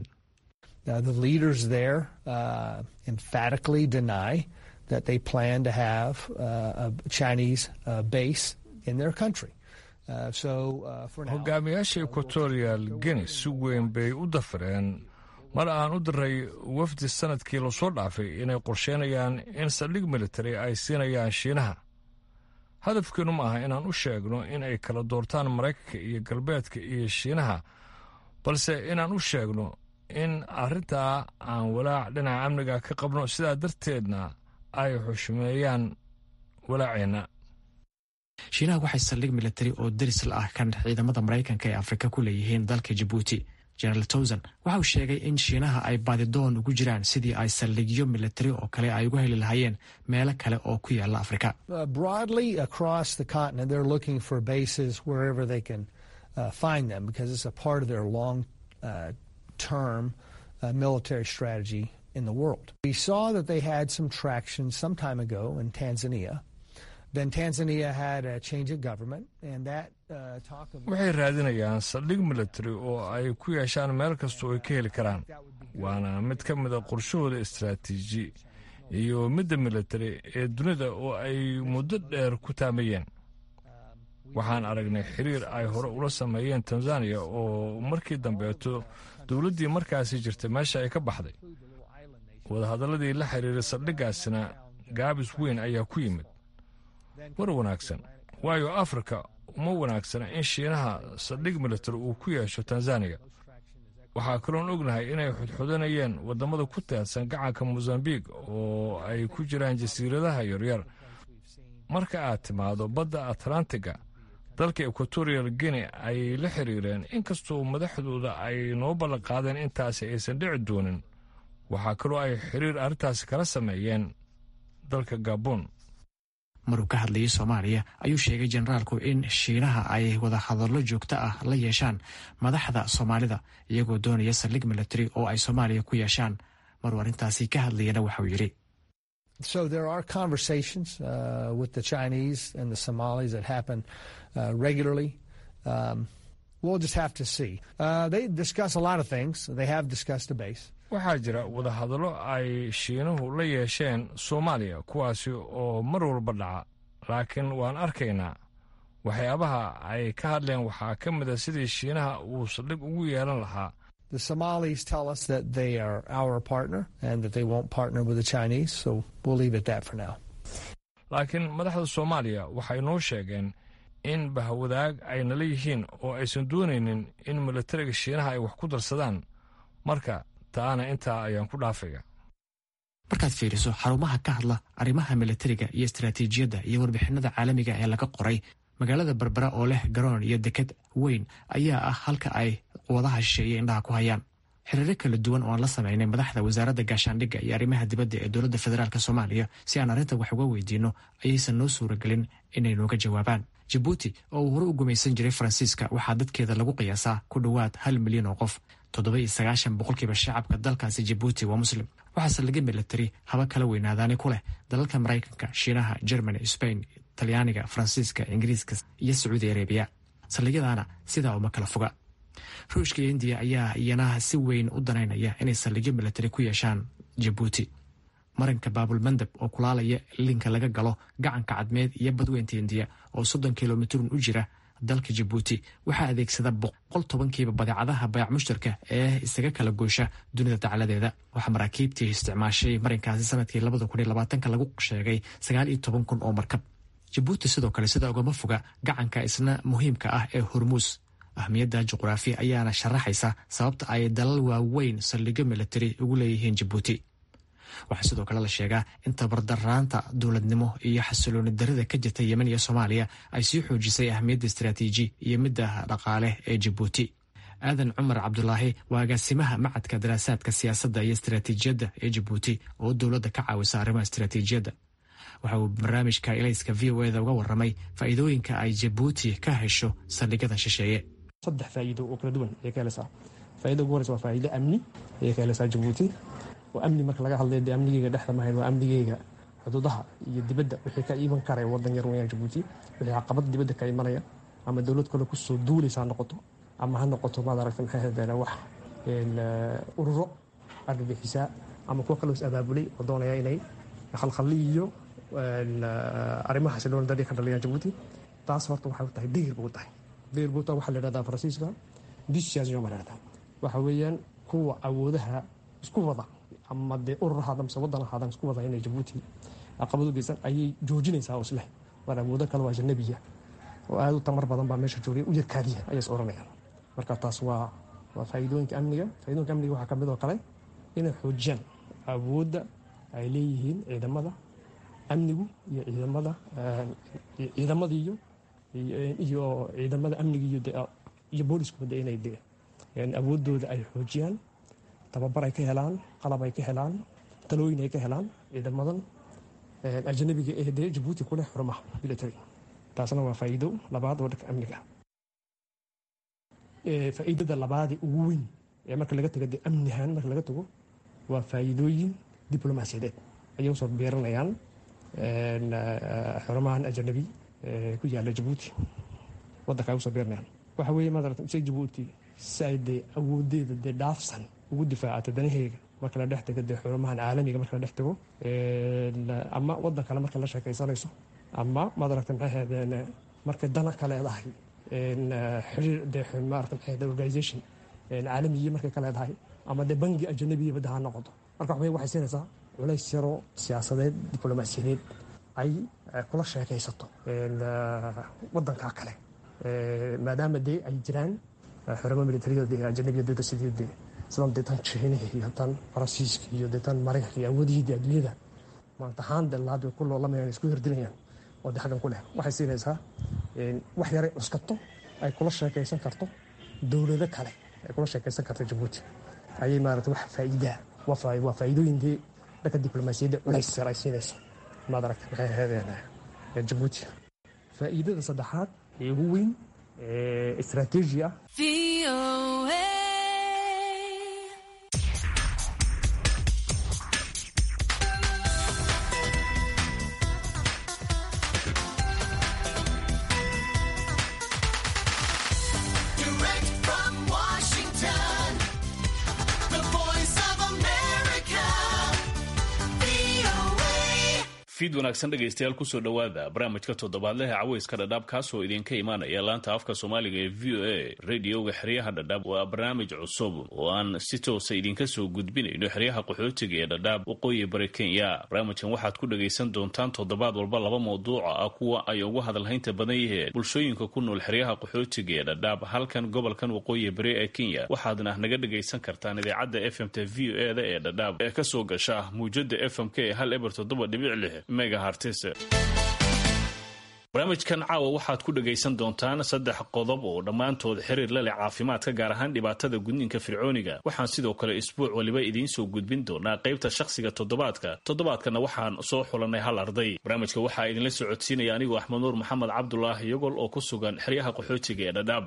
that they plan to have uh, a Chinese uh, base in their country. Uh, so, uh, for now, hogaamiyaasha equatorial guinea si weyn bay u dafireen mar aan u diray wafdi sanadkii lasoo dhaafay inay qorsheynayaan in saldhig military ay siinayaan shiinaha hadafkeenu ma aha inaan u sheegno in ay kala doortaan maraykanka iyo galbeedka iyo shiinaha balse inaan u sheegno in arrintaa aan walaac dhinaca amniga ka qabno sidaa darteedna ay xushmeeyaan walaaceenna shiinaha waxay saldhig militari oo deris la ah kan ciidamada maraykanka ee afrika ku leeyihiin dalka jabuuti generaal towson waxa uu sheegay in shiinaha ay baadidoon ugu jiraan sidii ay saldhigyo militari oo kale ay uga heli lahaayeen meelo kale oo ku yaala afrika broadly across the continent, they're looking for bases wherever they can uh, find them because it's a part of their long uh, term uh, military strategy in the world. We saw that they had some traction some time ago in Tanzania. Then Tanzania had a change of government, and that uh, talk of. waxay raadinayaan saldhig military oo ay ku yeeshaan meel kastoo ay ka heli karaan waana mid ka mida qorshahooda istaraatiiji iyo midda military ee dunida oo ay muddo dheer ku taamayeen waxaan aragnay xiriir ay hore ula sameeyeen tanzaniya oo markii dambeeto dowladdii markaasi jirtay meesha ay ka baxday wadahadalladii la xiriiray saldhiggaasina gaabis weyn ayaa ku yimid war wanaagsan waayo afrika uma wanaagsana in shiinaha saldhig military uu ku yeesho tanzaniya waxaa kaloon ognahay inay xudxudanayeen waddamada ku teedsan gacanka mosambiq oo ay ku jiraan jasiiradaha yaryar marka aad timaado badda atlantiga dalka equatorial guinea ayay la xiriireen inkastoo madaxdooda ay noo ballan qaadeen intaasi aysan dhici doonin waxaa kaloo ay xiriir arrintaasi kala sameeyeen dalka gabon maruu ka hadlayay soomaaliya ayuu sheegay generaalku in shiinaha ay wadahadallo joogto ah la yeeshaan madaxda soomaalida iyagoo doonaya saldhig military oo ay soomaaliya ku yeeshaan maruu arrintaasi ka hadlayana waxauu yidhi So there are conversations uh, with the Chinese and the Somalis that happen uh, regularly. Um, we'll just have to see. Uh, they discuss a lot of things. They have discussed the base. waxaa jira wadahadallo ay shiinuhu la yeesheen soomaaliya kuwaasi oo mar walba dhaca laakiin waan arkaynaa waxyaabaha ay ka hadleen waxaa ka mid a sidii shiinaha uu saldhig ugu yeelan lahaa The Somalis tell us that they are our partner and that they won't partner with the Chinese, so we'll leave it at that for now. laakiin madaxda soomaaliya waxay noo sheegeen in bahwadaag ay nala yihiin oo aysan doonaynin in militariga shiinaha ay wax ku darsadaan marka taana intaa ayaan ku dhaafaya markaad fiiriso xarumaha ka hadla arrimaha militariga iyo istaraatiijiyadda iyo warbixinada caalamiga ee laga qoray magaalada berbera oo leh garoon iyo deked weyn ayaa ah halka ay quwadaha shisheeye indhaha ku hayaan xiriiro kala duwan oo aan la samaynay madaxda wasaaradda gaashaandhigga iyo arrimaha dibadda ee dowladda federaalk soomaaliya si aan arrinta wax uga weydiinno ayaysan noo suuragelin inay nooga jawaabaan jabuuti oo uu hore u gumaysan jiray faransiiska waxaa dadkeeda lagu qiyaasaa ku dhowaad hal milyan oo qof toddoba iyo sagaashan boqolkiiba shacabka dalkaasi jabuuti waa muslim waxaase laga militari haba kala weynaadaani ku leh dalalka maraykanka shiinaha germany sbain talyaaniga faransiiska ingiriiska iyo sacuudi arabiya saldhigyadaana sidaa uma kala foga ruushka iyo indiya ayaa iyana si weyn u danaynaya inay saldhigyo militari ku yeeshaan jabuuti marinka baabulmandab oo kulaalaya linka laga galo gacanka cadmeed iyo badweynta indiya oo soddon kilomitrun u jira dalka jabuuti waxaa adeegsada boqol tobankiiba badeecadaha bayac mushtarka ee isaga kala goosha dunida dacaladeeda waxaa maraakiibtii isticmaashay marinkaasi sanadkii labada kun iyo labaatanka lagu sheegay sagaal iyo toban kun oo markab jabuuti sidoo kale sida ugama foga gacanka isna muhiimka ah ee hormuus ahmiyadda juqraafi ayaana sharaxaysa sababta ay dalal waaweyn saldhigyo militari ugu leeyihiin jabuuti waxaa sidoo kale la sheegaa in tabardaraanta dowladnimo iyo xasilooni darida ka jirta yemen iyo soomaaliya ay sii xoojisay ahmiyadda istaraatiiji iyo midda dhaqaale ee jabuuti aadan cumar cabdulaahi waa agaasimaha macadka daraasaadka siyaasadda iyo istaraatiijiyadda ee jabuuti oo dowladda ka caawisa arrimaha istaraatiijiyadda waxa uu barnaamijka ilayska v o eda uga waramay faa'iidooyinka ay jabuuti ka hesho saldhigyada shisheeye saddex faa'iido oo kala duwan ayay ka helaysaa faa'iida ugu horeysa waa faa'iido amni ayay ka helaysaa jabuuti oo amni marka laga hadlayo dee amnigeyga dhexda mahayn waa amnigeyga xuduudaha iyo dibadda wixii ka iman karaya waddan yar weeyaan jabuuti wixii caqabad dibadda ka imanaya ama dowlad kale kusoo duulaysa ha noqoto ama ha noqoto maad aragta maxay hadeen wax ururo argagixisaa ama kuwa kaloo is abaabulay oo doonaya inay khalkhalli iyo arrimaha xasilooni dadii ka dhaliyaan jabuuti taas horta waxay u tahay degir buu tahay degir buu tahay waxaa la yidhahdaa faransiiska discision baa la yidhahdaa waxa weeyaan kuwa awoodaha isku wada ama dee urur ahaada mise waddan ahaadaan isku wada inay jabuuti caqabad u geysan ayay joojinaysaa oo isleh war awoodo kale waa ajanabiya oo aad u tamar badan baa meesha joogay u yarkaadiya ayay is oranayaan marka taas waa waa faa'iidooyinka amniga faa'iidooyinka amniga waxaa ka mid oo kale inay xoojiyaan awoodda ay leeyihiin ciidamada amnigu iyo ciidamada ciidamada iyo iyo ciidamada amniga iyo iyo booliskuba de inay de awooddooda ay xoojiyaan tababar ay ka helaan qalab ay ka helaan talooyin ay ka helaan ciidamadan ajanabiga ee dee jabuuti ku leh xurumaha military taasna waa faa'iido labaad oo dhanka amniga faa'iidada labaadee ugu weyn ee marka laga tago dee amnihan marka laga tago waa faa'iidooyin diblomaasiyadeed ayay usoo beeranayaan xurumahan ajanabi ku yaala jabuuti waddanka ay usoo beeranayaan waxa weeye maarata se jabuuti si ay dee awoodeeda dee dhaafsan ugu difaacato danaheyga marka la dhex tago dee xurumahan caalamiga marka la dhex tago ama waddan kale marka la sheekaysanayso ama maad aragta maxay ahaydeen markay dana ka leedahay xiriir dee maarata maxay ahayd organization caalamiyi markay ka leedahay ama dee bangi ajanabiya badda ha noqoto marka waxbay waxay siinaysaa culays yaroo siyaasadeed diblomaasiyadeed ay kula sheekaysato waddanka kale maadaama dee ay jiraan xurumo militariya dee ajanabiya dada sidii dee sidan dee tan jiinaha iyo tan faransiiska iyo dee tan maraykanka iyo awoodihii adduunyada maanta ahaan dee laabay ku loolamayaan isku hirdilayaan oo dee xaggan ku leh waxay siinaysaa wax yaray cuskato ay kula sheekaysan karto dowlado kale ay kula sheekaysan karto jabuuti ayay maarata wax faa'iidaa waa faa'iidooyin dee dhanka diblomaasiyadda culays yar ay siinayso maad aragta maxay ahaydeen ee jabuuti faa'iidada saddexaad ee ugu weyn ee istaraatiiji ah Direct from Washington, the voice of America, VOA. fiid wanaagsan dhegaystayaal kusoo dhowaada barnaamijka toddobaadleha caweyska dhadhaab kaasoo idinka imaanaya laanta afka soomaaliga ee v o a radioga xeryaha dhadhaab waa barnaamij cusub oo aan si toosa idinka soo gudbinayno xeryaha qaxootiga ee dhadhaab waqooyi bari kenya barnaamijkan waxaad ku dhagaysan doontaan toddobaad walba laba mawduuca ah kuwa ay ugu hadalhaynta badan yihiin bulshooyinka ku nool xeryaha qaxootiga ee dhadhaab halkan gobolkan waqooyi bari ee kenya waxaadna naga dhagaysan kartaan idaacadda f m t v o eda ee dhadhaab ee kasoo gasha muujada f m k ee hal eber toddoba dhibic lix megahartis barnaamijkan caawa waxaad ku dhagaysan doontaan saddex qodob oo dhammaantood xiriir la leh caafimaadka gaar ahaan dhibaatada gudniinka fircooniga waxaan sidoo kale isbuuc waliba idiin soo gudbin doonaa qaybta shakhsiga toddobaadka toddobaadkana waxaan soo xulanay hal arday barnaamijka waxaa idinla socodsiinaya anigoo axmed nuur maxamed cabdulaahi yogol oo ku sugan xeryaha qaxootiga ee dhadhaab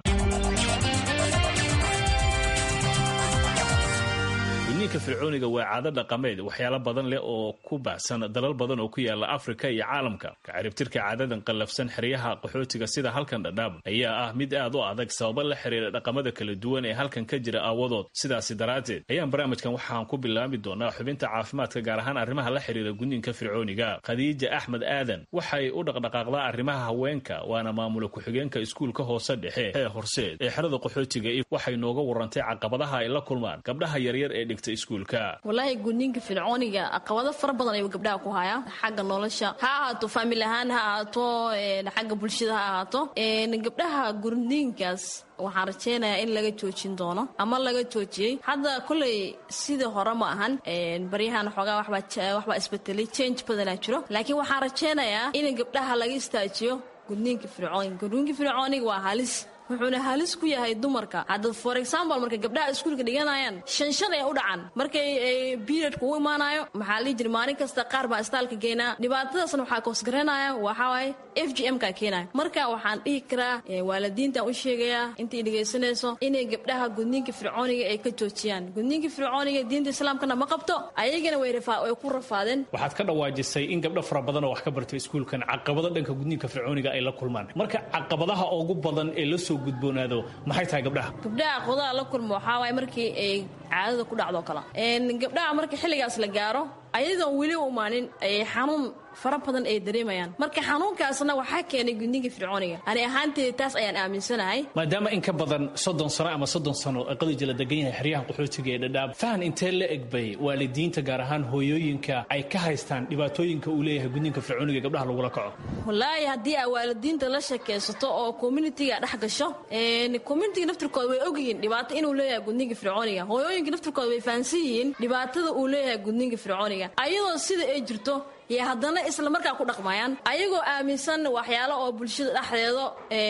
gudniinka fircooniga waa caado dhaqameed waxyaalo badan leh oo ku baahsan dalal badan oo ku yaala afrika iyo caalamka kacaribtirka caadadan qallafsan xeryaha qaxootiga sida halkan dhadhaab ayaa ah mid aad u adag sababo la xiriira dhaqamada kala duwan ee halkan ka jira aawadood sidaasi daraaddeed ayaan barnaamijkan waxaan ku bilaabi doonaa xubinta caafimaadka gaar ahaan arrimaha la xiriira gudniinka fircooniga khadiija axmed aadan waxay u dhaqdhaqaaqdaa arrimaha haweenka waana maamula ku-xigeenka iskuulka hoose dhexe ee horseed ee xerada qaxootiga waxay nooga warantay caqabadaha ay la kulmaan gabdhaha yaryar ee dhigta iskuulka walaahi gudniinka fircooniga caqabado fara badan ayuu gabdhaha ku hayaa xagga nolosha ha ahaato faamil ahaan ha ahaato xagga bulshada ha ahaato gabdhaha gudniinkaas waxaan rajeynayaa in laga joojin doono ama laga joojiyey hadda koley sidii hore ma ahan baryahan xoogaa waxbaa isbetelay change badanaa jiro laakiin waxaan rajeynayaa in gabdhaha laga istaajiyo gudniinka fircooniga gudniinka fircooniga waa halis wuxuuna halis ku yahay dumarka hadda for example marka gabdhaha iskuulka dhiganayaan shan shan ay u dhacan markay periodka u imaanayo maxaa lii jira maalin kasta qaar baa istaalka geynaa dhibaatadaasna waxaa koosgaranaya waxawaaye f g m ka keenaya marka waxaan dhihi karaa waalidiintan u sheegayaa intay dhegaysanayso inay gabdhaha gudniinka fircooniga ay ka joojiyaan gudniinka fircooniga diinta islaamkana ma qabto ayagana way ku rafaadeen waxaad ka dhawaajisay in gabdho fara badan oo wax ka bartay iskuulkan caqabado dhanka gudniinka fircooniga ay la kulmaan marka caqabadaha ugu badan ee lasoo gudboonaado maxay tahay gabdhaha gabdhaha aqoodaha la kulma waxaa waay markii ay caadada ku dhacdo kale gabdhaha marka xilligaas la gaaro ayadoon weli u imaanin ay xanuun fara badan ay dareemayaan marka xanuunkaasna waxaa keenay gudniinka fircooniga ani ahaanteeda taas ayaan aaminsanahay maadaama in ka badan soddon sano ama soddon sano qadija la degan yahay xeryahan qaxootiga ee dhadhaab fahan intee la egbay waalidiinta gaar ahaan hooyooyinka ay ka haystaan dhibaatooyinka uu leeyahay gudniinka fircooniga gabdhaha lagula kaco wallaahi haddii aa waalidiinta la sheekaysato oo communitiga dhex gasho communitiga naftirkooda way ogyihiin dhibaato inuu leeyahay gudniinka fircooniga hooyooyinka naftirkooda way fahansan yihiin dhibaatada uu leeyahay gudniinka fircooniga ayadoo sida ay jirto iyo haddana isla markaa ku dhaqmayaan ayagoo aaminsan waxyaalo oo bulshada dhexdeeda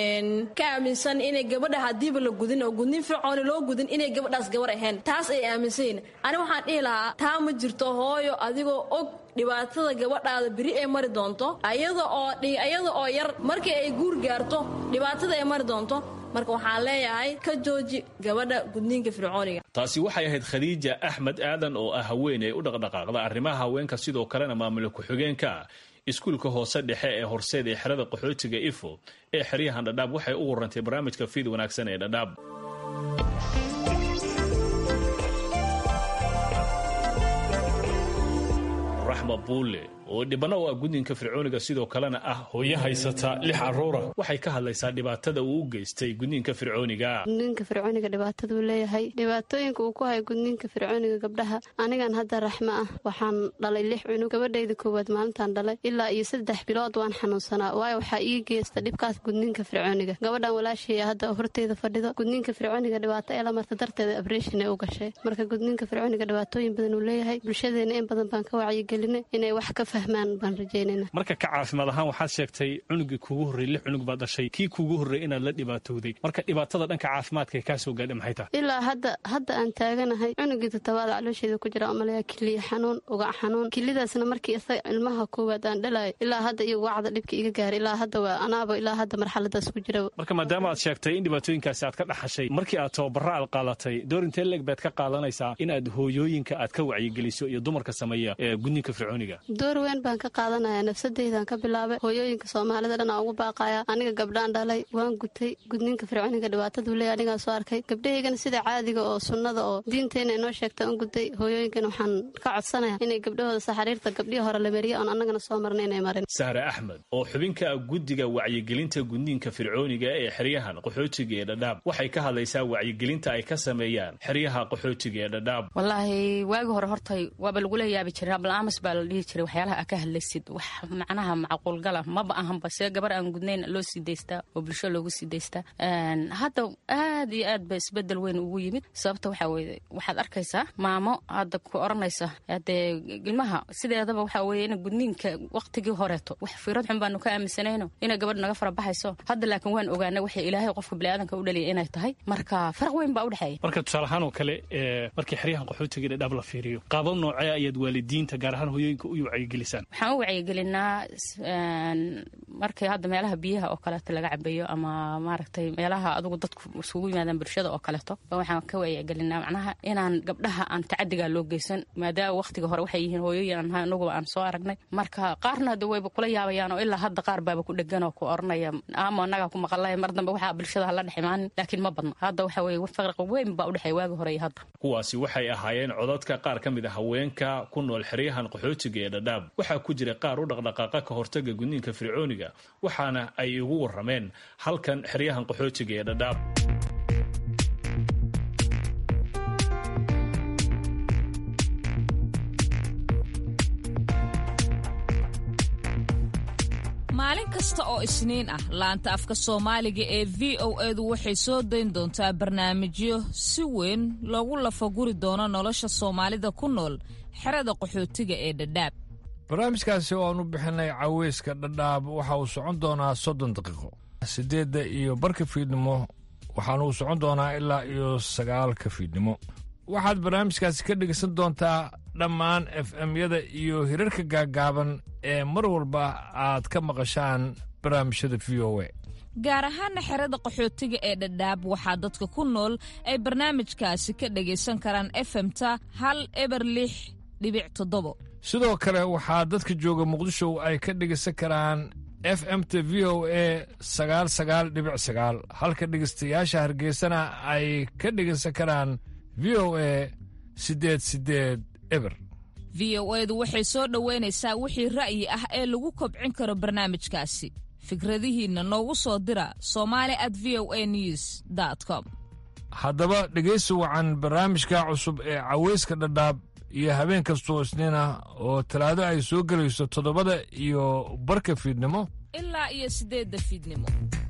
ka aaminsan inay gabadha hadiiba la gudin oo gudnin fircooni loo gudin inay gabadhaas gabar ahayn taas ay aaminsan yihin ani waxaan dhihi lahaa taa ma jirto hooyo adigoo og dhibaatada gabadhaada beri ay mari doonto ayada oo ayada oo yar markii ay guur gaarto dhibaatada ay mari doonto marka waxaan leeyahay ka jooji gabadha gudniinka fircooniga taasi waxay ahayd khadiija axmed aadan oo ah haweeney u dhaqdhaqaaqda arrimaha haweenka sidoo kalena maamula ku-xigeenka iskuulka hoose dhexe ee horseed ee xerada qaxootiga ifo ee xeryahan dhadhaab waxay u warantay barnaamijka fiid wanaagsan ee dhadhaab raxma buule oo dhibano u ah gudniinka fircooniga sidoo kalena ah hooyo haysata lix caruura waxay ka hadlaysaa dhibaatada uu u geystay gudniinka fircooniga gudniinka fircooniga dhibaataduu leeyahay dhibaatooyinka uu ku hayo gudniinka fircooniga gabdhaha anigan hadda raxmo ah waxaan dhalay lix cunug gabadhayda koowaad maalintaan dhalay ilaa iyo saddex bilood waan xanuunsanaa waayo waxaa ii geysta dhibkaas gudniinka fircooniga gabadhan walaashaya hadda horteyda fadhido gudniinka fircooniga dhibaato ee la marta darteeda abreshin ee u gashay marka gudniinka fircooniga dhibaatooyin badan uu leeyahay bulshadeena in badan baan ka wacyigelinay inay wax ka fahmaan baan rajaynayna marka ka caafimaad ahaan waxaad sheegtay cunugii kuugu horreeyey lix cunug baad dhashay kii kuugu horreeyey inaad la dhibaatowday marka dhibaatada dhanka caafimaadka ee kaa soo gaadhay maxay tahay ilaa hadda hadda aan taaganahay cunugii toddobaad caloosheeda ku jira umaleya kiliya xanuun ugac xanuun kilidaasna markii isaga ilmaha koowaad aan dhalayo ilaa hadda iyo ugacda dhibka iga gaaray ilaa hadda waa anaaba ilaa hadda marxaladaas ku jira marka maadaama aad sheegtay in dhibaatooyinkaasi aad ka dhaxashay markii aad tababara aad qaadatay door intee leeg baad ka qaadanaysaa inaad hooyooyinka aad ka wacyigeliso iyo dumarka sameeya ee gudniinka fircooniga door weyn baan ka qaadanaya nafsadeydaan ka bilaabay hooyooyinka soomaalida dhan aan ugu baaqaya aniga gabdhaan dhalay waan gutay gudniinka fircooniga dhibaataduu leeya anigaa soo arkay gabdhahaygana sida caadiga oo sunnada oo diinteenna inoo sheegta aan gutay hooyooyinkana waxaan ka codsanaya inay gabdhahooda saxariirta gabdhihii hore la mariya oon annagana soo marna inay marin sahre axmed oo xubinka guddiga wacyigelinta gudniinka fircooniga ee xeryahan qaxootiga ee dhadhaab waxay ka hadlaysaa wacyigelinta ay ka sameeyaan xeryaha qaxootiga ee dhadhaab wallaahi waagi hore hortay waaba lagula yaabi jiray ablaamas baa la dhihi jiray waxyaalaha aa ka hadlaysid wax macnaha macquulgala maba ahanba see gabar aan gudnayn loo sii daystaa oo bulsho loogu sii daystaa hadda aad iyo aad ba isbedel weyn ugu yimid sababta waxaa weye waxaad arkaysaa maamo hadda ku oranaysa dee ilmaha sideedaba waxaa weye in gudniinka waqtigii horeeto wax fiirad xun baanu ka aaminsanayno inay gabadh naga fara baxayso hadda laakiin waan ogaanay waxay ilaahay qofka biniaadanka u dhaliya inay tahay marka faraq weyn baa udhexeeya marka tusaale ahaan oo kale ee markii xeryahan qaxootiga ee dhadhaab la fiiriyo qaabab noocee ayaad waalidiinta gaar ahaan hooyooyinka u wacyigelisaan waxaan u wacyigelinaa markii hadda meelaha biyaha oo kaleeto laga cabeeyo ama maaragtay meelaha adugu dadku isugu yimaadaan bulshada oo kaleeto waxaan ka wacyigelinaa macnaha inaan gabdhaha aan tacadigaa loo geysan maadaama waqtiga hore waxay yihiin hooyooyin aan anuguba aan soo aragnay marka qaarna de wayba kula yaabayaan oo ilaa hadda qaar baaba ku dhegan oo ku oranaya ama annagaa ku maqalay mar dambe waxaa bulshada hala dhex imaanin laakiin ma badna hadda waxa weye farqi weyn baa udhexeeya waagi hore iyo hadda kuwaasi waxay ahaayeen codadka qaar ka mid a haweenka ku nool xeryahan qaxootiga ee dhadhaab waxaa ku jira qaar u dhaqdhaqaaqa ka hortaga gudniinka fircooniga waxaana ay ugu warrameen halkan xeryahan qaxootiga ee dhadhaab maalin kasta oo isniin ah laanta afka soomaaliga ee v o edu waxay soo dayn doontaa barnaamijyo si weyn loogu lafaguri doono nolosha soomaalida ku nool xerada qaxootiga ee dhadhaab barnaamijkaasi oo aan u bixinay caweyska dhadhaab waxa uu socon doonaa soddon daqiiqo siddeedda iyo barka fiidnimo waxaana uu socon doonaa ilaa iyo sagaalka fiidnimo waxaad barnaamijkaasi ka dhegaysan doontaa dhammaan f m-yada iyo hirarka gaaggaaban ee mar walba aad ka maqashaan barnaamijyada v o a gaar ahaana xerada qaxootiga ee dhadhaab waxaa dadka ku nool ay barnaamijkaasi ka dhagaysan karaan efemta hal eber lix dhibic toddobo sidoo kale waxaa dadka jooga muqdisho ay ka dhegaysan karaan f m t v o a sagaal sagaal dhibic sagaal halka dhegaystayaasha hargeysana ay ka dhegaysan karaan v o a siddeed siddeed eber v o edu waxay soo dhoweynaysaa wixii ra'yi ah ee lagu kobcin karo barnaamijkaasi fikradihiinna noogu soo dira somali at v o a news com haddaba dhegaysi wacan barnaamijka cusub ee caweyska dhadhaab iyo habeen kastoo isniin ah oo talaado ay soo gelayso toddobada iyo barka fiidnimo ilaa iyo siddeedda fiidnimo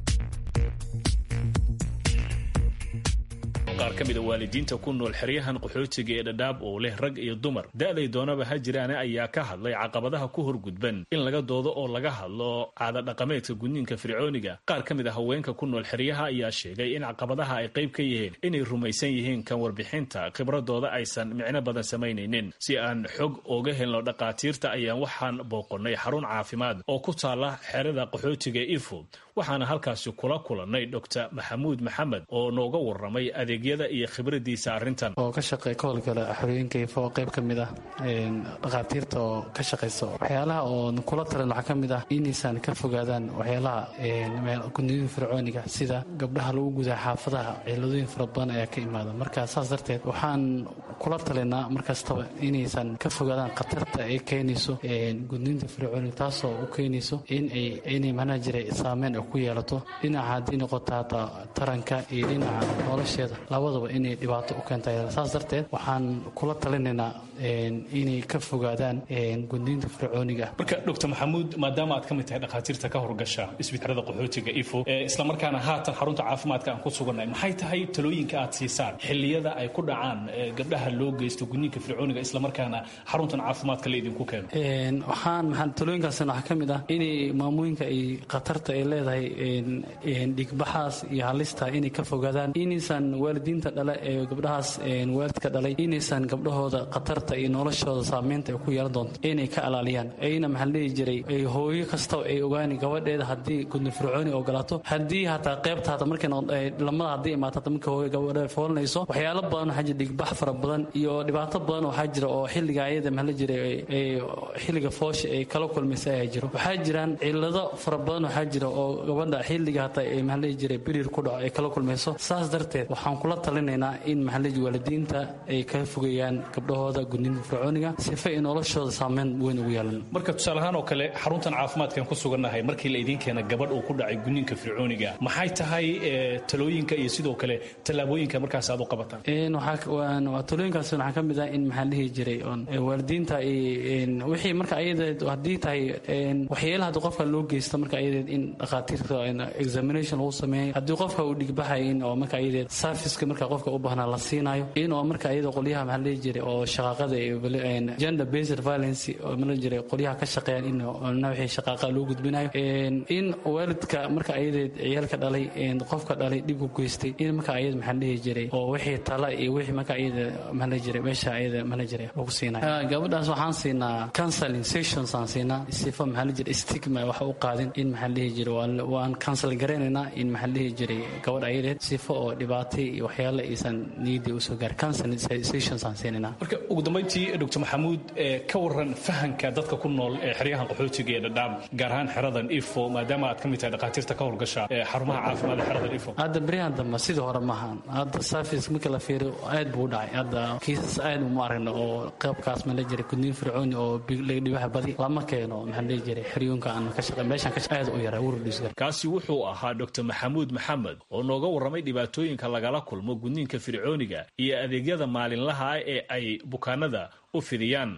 qaar ka mida waalidiinta ku nool xeryahan qaxootiga ee dhadhaab oo leh rag iyo dumar da'day doonaba ha jiraane ayaa ka hadlay caqabadaha ku horgudban in laga doodo oo laga hadlo caada dhaqameedka gudniinka fircooniga qaar ka mid a haweenka ku nool xeryaha ayaa sheegay in caqabadaha ay qayb ka yihiin inay rumaysan yihiin kan warbixinta khibradooda aysan micno badan samaynaynin si aan xog ooga helno dhaqaatiirta ayaan waxaan booqonnay xarun caafimaad oo ku taala xerada qaxootiga ifo waxaana halkaasi kula kulannay dr maxamuud maxamed oo nooga warramay adeegyada iyo khibradiisa arrintan oo ka shaqeey ka howlgala xorooyinka ifo oo qayb ka mid ah dhakhaatiirta oo ka shaqayso waxyaalaha oo kula talan waxaa ka mid ah inaysan ka fogaadaan waxyaalaha gudniinka fircooniga sida gabdhaha lagu gudaa xaafadaha ciladooyin fara badan ayaa ka imaada marka saas darteed waxaan kula talinaa markastaba inaysan ka fogaadaan khatarta ay keenayso gudniinta fircooniga taasoo u keenayso inay macnaha jiray saameyn ku yeelato dhinaca haddii noqoto hataa taranka iyo dhinaca nolosheeda labadaba inay dhibaato u keenta saas darteed waxaan kula talinaynaa inay ka fogaadaan gudniinta fircooniga marka dr maxamuud maadaama aad ka mid tahay dhakhaatiirta ka horgasha isbitaalada qaxootiga ifo islamarkaana haatan xarunta caafimaadka aan ku sugannahay maxay tahay talooyinka aad siisaan xilliyada ay ku dhacaan gabdhaha loo geysto gudniinka fircooniga islamarkaana xaruntan caafimaadka la idinku keeno waxaan maxaa talooyinkaasna waxaa ka mid ah inay maamooyinka ay khatarta ay leedahay dhigbaxaas iyo halista inay ka fogaadaan inaysan waalidiinta dhale ee gabdhahaas waalidka dhalay inaysan gabdhahooda khatarta iyo noloshooda saameynta ay ku yeelan doonto inay ka alaaliyaan ayna maxaa leeyi jiray hooyo kastaba ay ogaani gabadheeda haddii gudni fircooni ogolaato haddii hataa qaybta hata markay lamada haddii imaato hata markay hooyo gabadheeda foolanayso waxyaalo badan waxaa jira dhigbax fara badan iyo dhibaato badan waxaa jira oo xilliga ayada maxaa la jiray xilliga foosha ay kala kulmaysa ayaa jiro waxaa jiraan cilado fara badan waxaa jira oo gabadha xilliga hata ay maxaa leeyi jiray birir ku dhaco ay kala kulmayso saas darteed waxaan kula talinaynaa in maxaa leeyi waalidiinta ay ka fogeeyaan gabdhahooda gudniinta fircooniga sifa ay noloshooda saameyn weyn ugu yeelan marka tusaale ahaan oo kale xaruntan caafimaadkan ku sugannahay markii la idiin keena gabadh uu ku dhacay gudniinka fircooniga maxay tahay talooyinka iyo sidoo kale tallaabooyinka markaas aad u qabataan talooyinkaas waxaa ka mid ah in maxaa dhihi jiray waalidiinta wixii marka ayadeed haddii tahay waxyeela haddii qofka loo geysto marka ayadeed in dhakhaatiirta examination lagu sameeyo haddii qofka uu dhigbaxay in oo marka ayadeed serviceka marka qofka u baahnaa la siinayo in oo marka ayada qolyaha maxaa dhihi jiray oo shaqaaqada gender based violence oo mala jiray qolyaha ka shaqeeyaan in wixii shaqaaqa loo gudbinayo in waalidka marka ayadeed ciyaalka dhalay qofka dhalay dhib ku geystay in marka ayada maxaa dhihi jiray oo wixii tala iyo wixii marka ayada maxaa la jiray meesha ayada maxaa la jiray lagu siinayo gabadhaas waxaan siinaa counseling sessions aan siinaa sifa maxaa la jiray stigma wax u qaadin in maxaa dhihi jiray waan counsel garaynaynaa in maxaa dhihi jiray gabadh ayadeed sifa oo dhibaatay iyo waxyaala aysan niyadii usoo gaar counseling sessions aan siinaynaa marka ugu dambayntii dr maxamuud ka waran fahanka dadka ku nool ee xeryahan qaxootiga ee dhadhaab gaar ahaan xeradan ifo maadaama aad ka mid tahay dhakhaatiirta ka howlgasha xarumaha caafimaad ee xeradan ifo hadda beryahan dambe sidii hore maahan hadda service marka la fiiriyo aad buu u dhacay hadda kiisas aad uma aragno oo qaybkaas ma la jiray gudniin fircooni oo dhibaha badi lama keeno maxaa la jiray xeryoonka aan ka shaqey meeshan ka aad u yaraa wurdhiisgar kaasi wuxuu ahaa dr maxamuud maxamed oo nooga warramay dhibaatooyinka lagala kulmo gudniinka fircooniga iyo adeegyada maalinlaha ah ee ay bukaanada u fidiyaan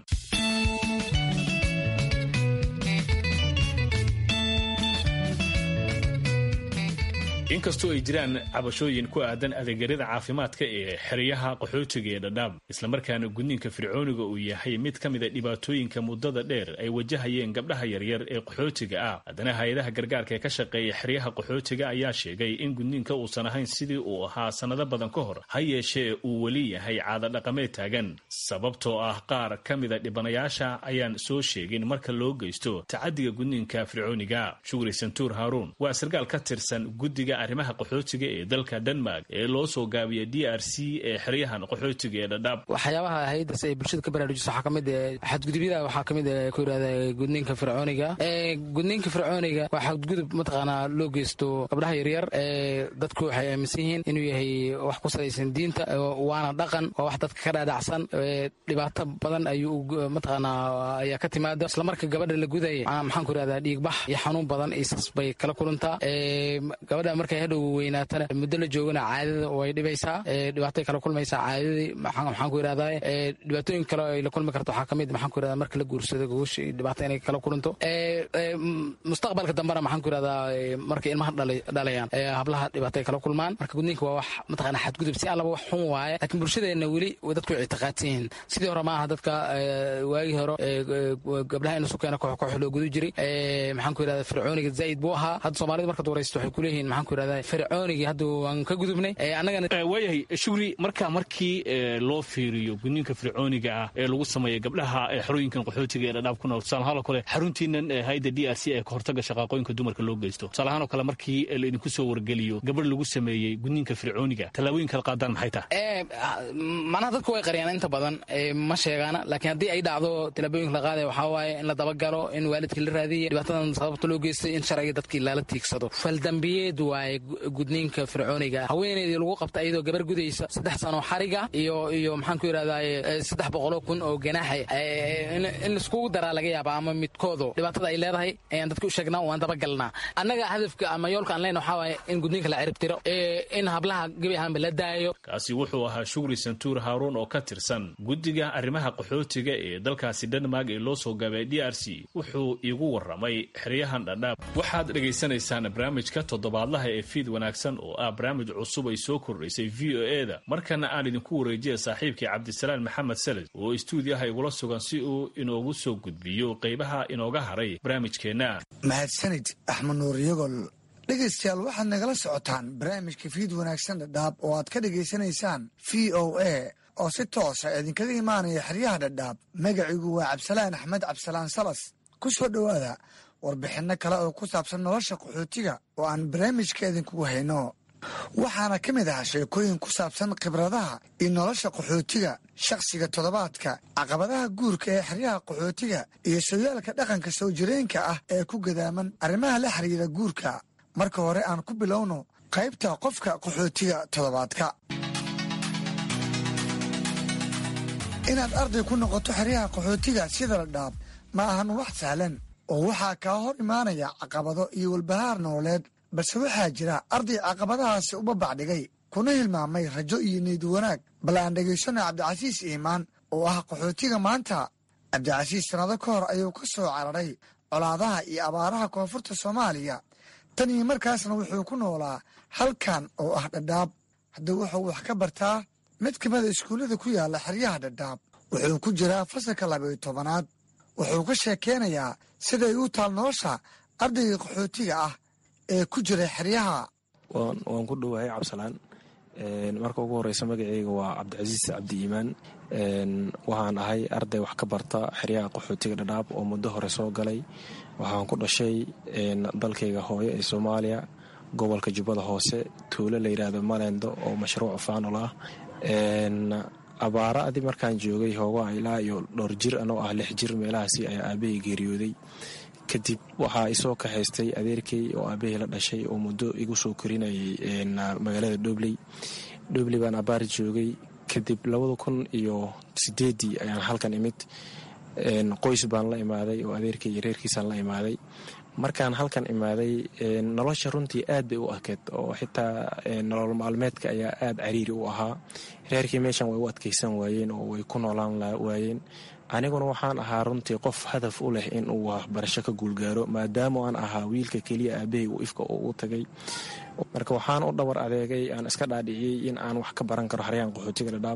inkastoo ay jiraan cabashooyin ku aadan adeegyada caafimaadka ee xeryaha qaxootiga ee dhadhaab islamarkaana gudniinka fircooniga uu yahay mid ka mid a dhibaatooyinka muddada dheer ay wajahayeen gabdhaha yaryar ee qaxootiga ah haddana hay-adaha gargaarka ee ka shaqeeya xeryaha qaxootiga ayaa sheegay in gudniinka uusan ahayn sidii uu ahaa sannado badan ka hor ha yeeshee uu weli yahay caado dhaqameed taagan sababtoo ah qaar ka mida dhibanayaasha ayaan soo sheegin marka loo geysto tacadiga gudniinka fircooniga shugri santuur haaruun waa sarkaal ka tirsan guddiga arrimaha qaxootiga ee dalka denmark ee loo soo gaabiya d r c ee xeryahan qaxootiga ee dhadhaab waxyaabaha haydas ay bulshada ka baraarujiso waxaa kamid xadgudubyada waxaa kamid ku yidhahda gudniinka fircooniga gudniinka fircooniga waa xadgudub mataqaanaa loo geysto gabdhaha yaryar dadku waxay aaminsan yihiin inuu yahay wax ku salaysan diinta waana dhaqan waa wax dadka ka dhaadhacsan dhibaato badan ayuu mataqaanaa ayaa ka timaada isla marka gabadha la gudaya maxaan ku yidhahdaa dhiigbax iyo xanuun badan isas bay kala kulantaa gabadha markay hadhow weynaatana muddo la joogana caadada way dhibaysaa dhibaatay kala kulmaysaa caadadii maxaan ku yidhahdaa dhibaatooyin kale ay la kulmi karto waxaa kamid maxaan ku yidhahdaa marka la guursado gogosha dhibaato inay kala kulanto mustaqbalka dambena maxaan ku yidhahdaa markay ilmaha dhalayaan hablaha dhibaatay kala kulmaan marka gudniinka waa wax mataqaana xadgudub si allaba wax xun waaye laakiin bulshadeenna weli dadku way ictiqaadsan yihiin sidii hore maaha dadka waagii hore gabdhaha in sukeena koox koox loo gudu jiray maxaan ku yidhahdaa fircooniga zaa'id buu ahaa hadda soomaalida markaad waraysto waxay ku leeyihiin maxaan ku yidhahdaa fircoonigii hadda waan ka gudubnay annagana waayahay shugri marka markii loo fiiriyo gudniinka fircooniga ah ee lagu sameeya gabdhaha xerooyinkan qaxootiga ee dhadhaab ku nool tusaalahaan oo kale xaruntiinan hayda d r c ee kahortaga shaqaaqooyinka dumarka loo geysto tusaalahaan oo kale markii laidinku soo wargeliyo gabadh lagu sameeyey gudniinka fircooniga tallaabooyinka la qaadaan maxay tahay macnaha dadku way qariyaan inta badan ma sheegaana laakiin haddii ay dhacdo tallaabooyinka la qaadaya waxaa waaye in la dabagalo in waalidkii la raadiya dhibaatadan sababta loo geystay in sharciga dadkii lala tiigsado faldambiyeed waa waaye gudniinka fircooniga haweeneydii lagu qabta iyadoo gabar gudaysa saddex sano xariga iyo iyo maxaan ku yidhahdaa saddex boqoloo kun oo ganaaxa in laiskugu daraa laga yaaba ama midkoodu dhibaatada ay leedahay ayaan dadka u sheegnaa waan dabagalnaa annaga hadafka ama yoolka aan leyna waxaa waaye in gudniinka la ciribtiro in hablaha gebi ahaanba la daayo kaasi wuxuu ahaa shugri santuur haaruun oo ka tirsan guddiga arrimaha qaxootiga ee dalkaasi denmark ee loo soo gaabay d r c wuxuu iigu warramay xeryahan dhadhaab waxaad dhegaysanaysaan barnaamijka toddobaadlaha ee fiid wanaagsan oo ah barnaamij cusub ay soo kordhaysay v o e da markana aan idinku wareejiya saaxiibkii cabdisalaan maxamed salid oo istuudiyaha igula sugan si uu inoogu soo gudbiyo qaybaha inooga haray barnaamijkeenna mahadsanid axmed nuur yagol dhegaystayaal waxaad nagala socotaan barnaamijka fiid wanaagsan dhadhaab oo aad ka dhegaysanaysaan v o a oo si toosa idinkaga imaanaya xeryaha dhadhaab magacigu waa cabdisalaan axmed cabdisalaan salas ku soo dhowaada warbixinno kale oo ku saabsan nolosha qaxootiga oo aan barnaamijka idinkugu hayno waxaana ka mid ah sheekooyin ku saabsan khibradaha iyo nolosha qaxootiga shakhsiga toddobaadka caqabadaha guurka ee xeryaha qaxootiga iyo sooyaalka dhaqanka soo jireenka ah ee ku gadaaman arrimaha la xiriira guurka marka hore aan ku bilowno qaybta qofka qaxootiga toddobaadka inaad arday ku noqoto xeryaha qaxootiga sida la dhaab ma ahan wax sahlan oo waxaa kaa hor imaanaya caqabado iyo walbahaar nololeed balse waxaa jira arday caqabadahaasi uba bacdhigay kuna hilmaamay rajo iyo niyad wanaag bal aan dhegaysano cabdicasiis iimaan oo ah qaxootiga maanta cabdicasiis sannado ka hor ayuu ka soo cararay colaadaha iyo abaaraha koonfurta soomaaliya tan iyo markaasna wuxuu ku noolaa halkan oo ah dhadhaab haddii wuxuu wax ka bartaa mid ka mida iskuullada ku yaalla xeryaha dhadhaab wuxuu ku jiraa fasalka labayo tobanaad wuxuu ka sheekeynayaa siday u taal nolosha ardayga qaxootiga ah ee ku jira xeryaha waan ku dhowahay cabsalaan marka ugu horeysa magaceyga waa cabdicasiis cabdi iimaan waxaan ahay arday wax ka barta xeryaha qaxootiga dhadhaab oo muddo hore soo galay waxaan ku dhashay dalkayga hooyo ee soomaaliya gobolka jubbada hoose tuulo la yidhaahdo malendo oo mashruuc faanol ah abaara adi markaan joogay hoogaa ilaa iyo dhowr jir anoo ah lix jir meelahaasi ayaa aabahey geeriyooday kadib waxaa isoo kaxaystay adeerkey oo aabahey la dhashay oo muddo igu soo korinayay magaalada dhobley dhobley baan abaar joogay kadib labada kun iyo sideedii ayaan halkan imid qoys baan la imaaday oo adeerkey iyo reerkiisaan la imaaday markaan halkan imaaday nolosha runtii aad bay u adkeed oo xitaa nolol maalmeedka ayaa aad cariiri u ahaa reerkii meeshan way u adkaysan waayeen oo way ku noolaan waayeen aniguna waxaan ahaa runtii qof hadaf u leh in uu waxbarasho ka guulgaaro maadaama aan ahaa wiilka keliya aabahey uu ifka u tagay marka waxaan u dhabar adeegay aan iska dhaadhiciyey in aan wax ka baran karo xaryaan qaxootiga dhadhaab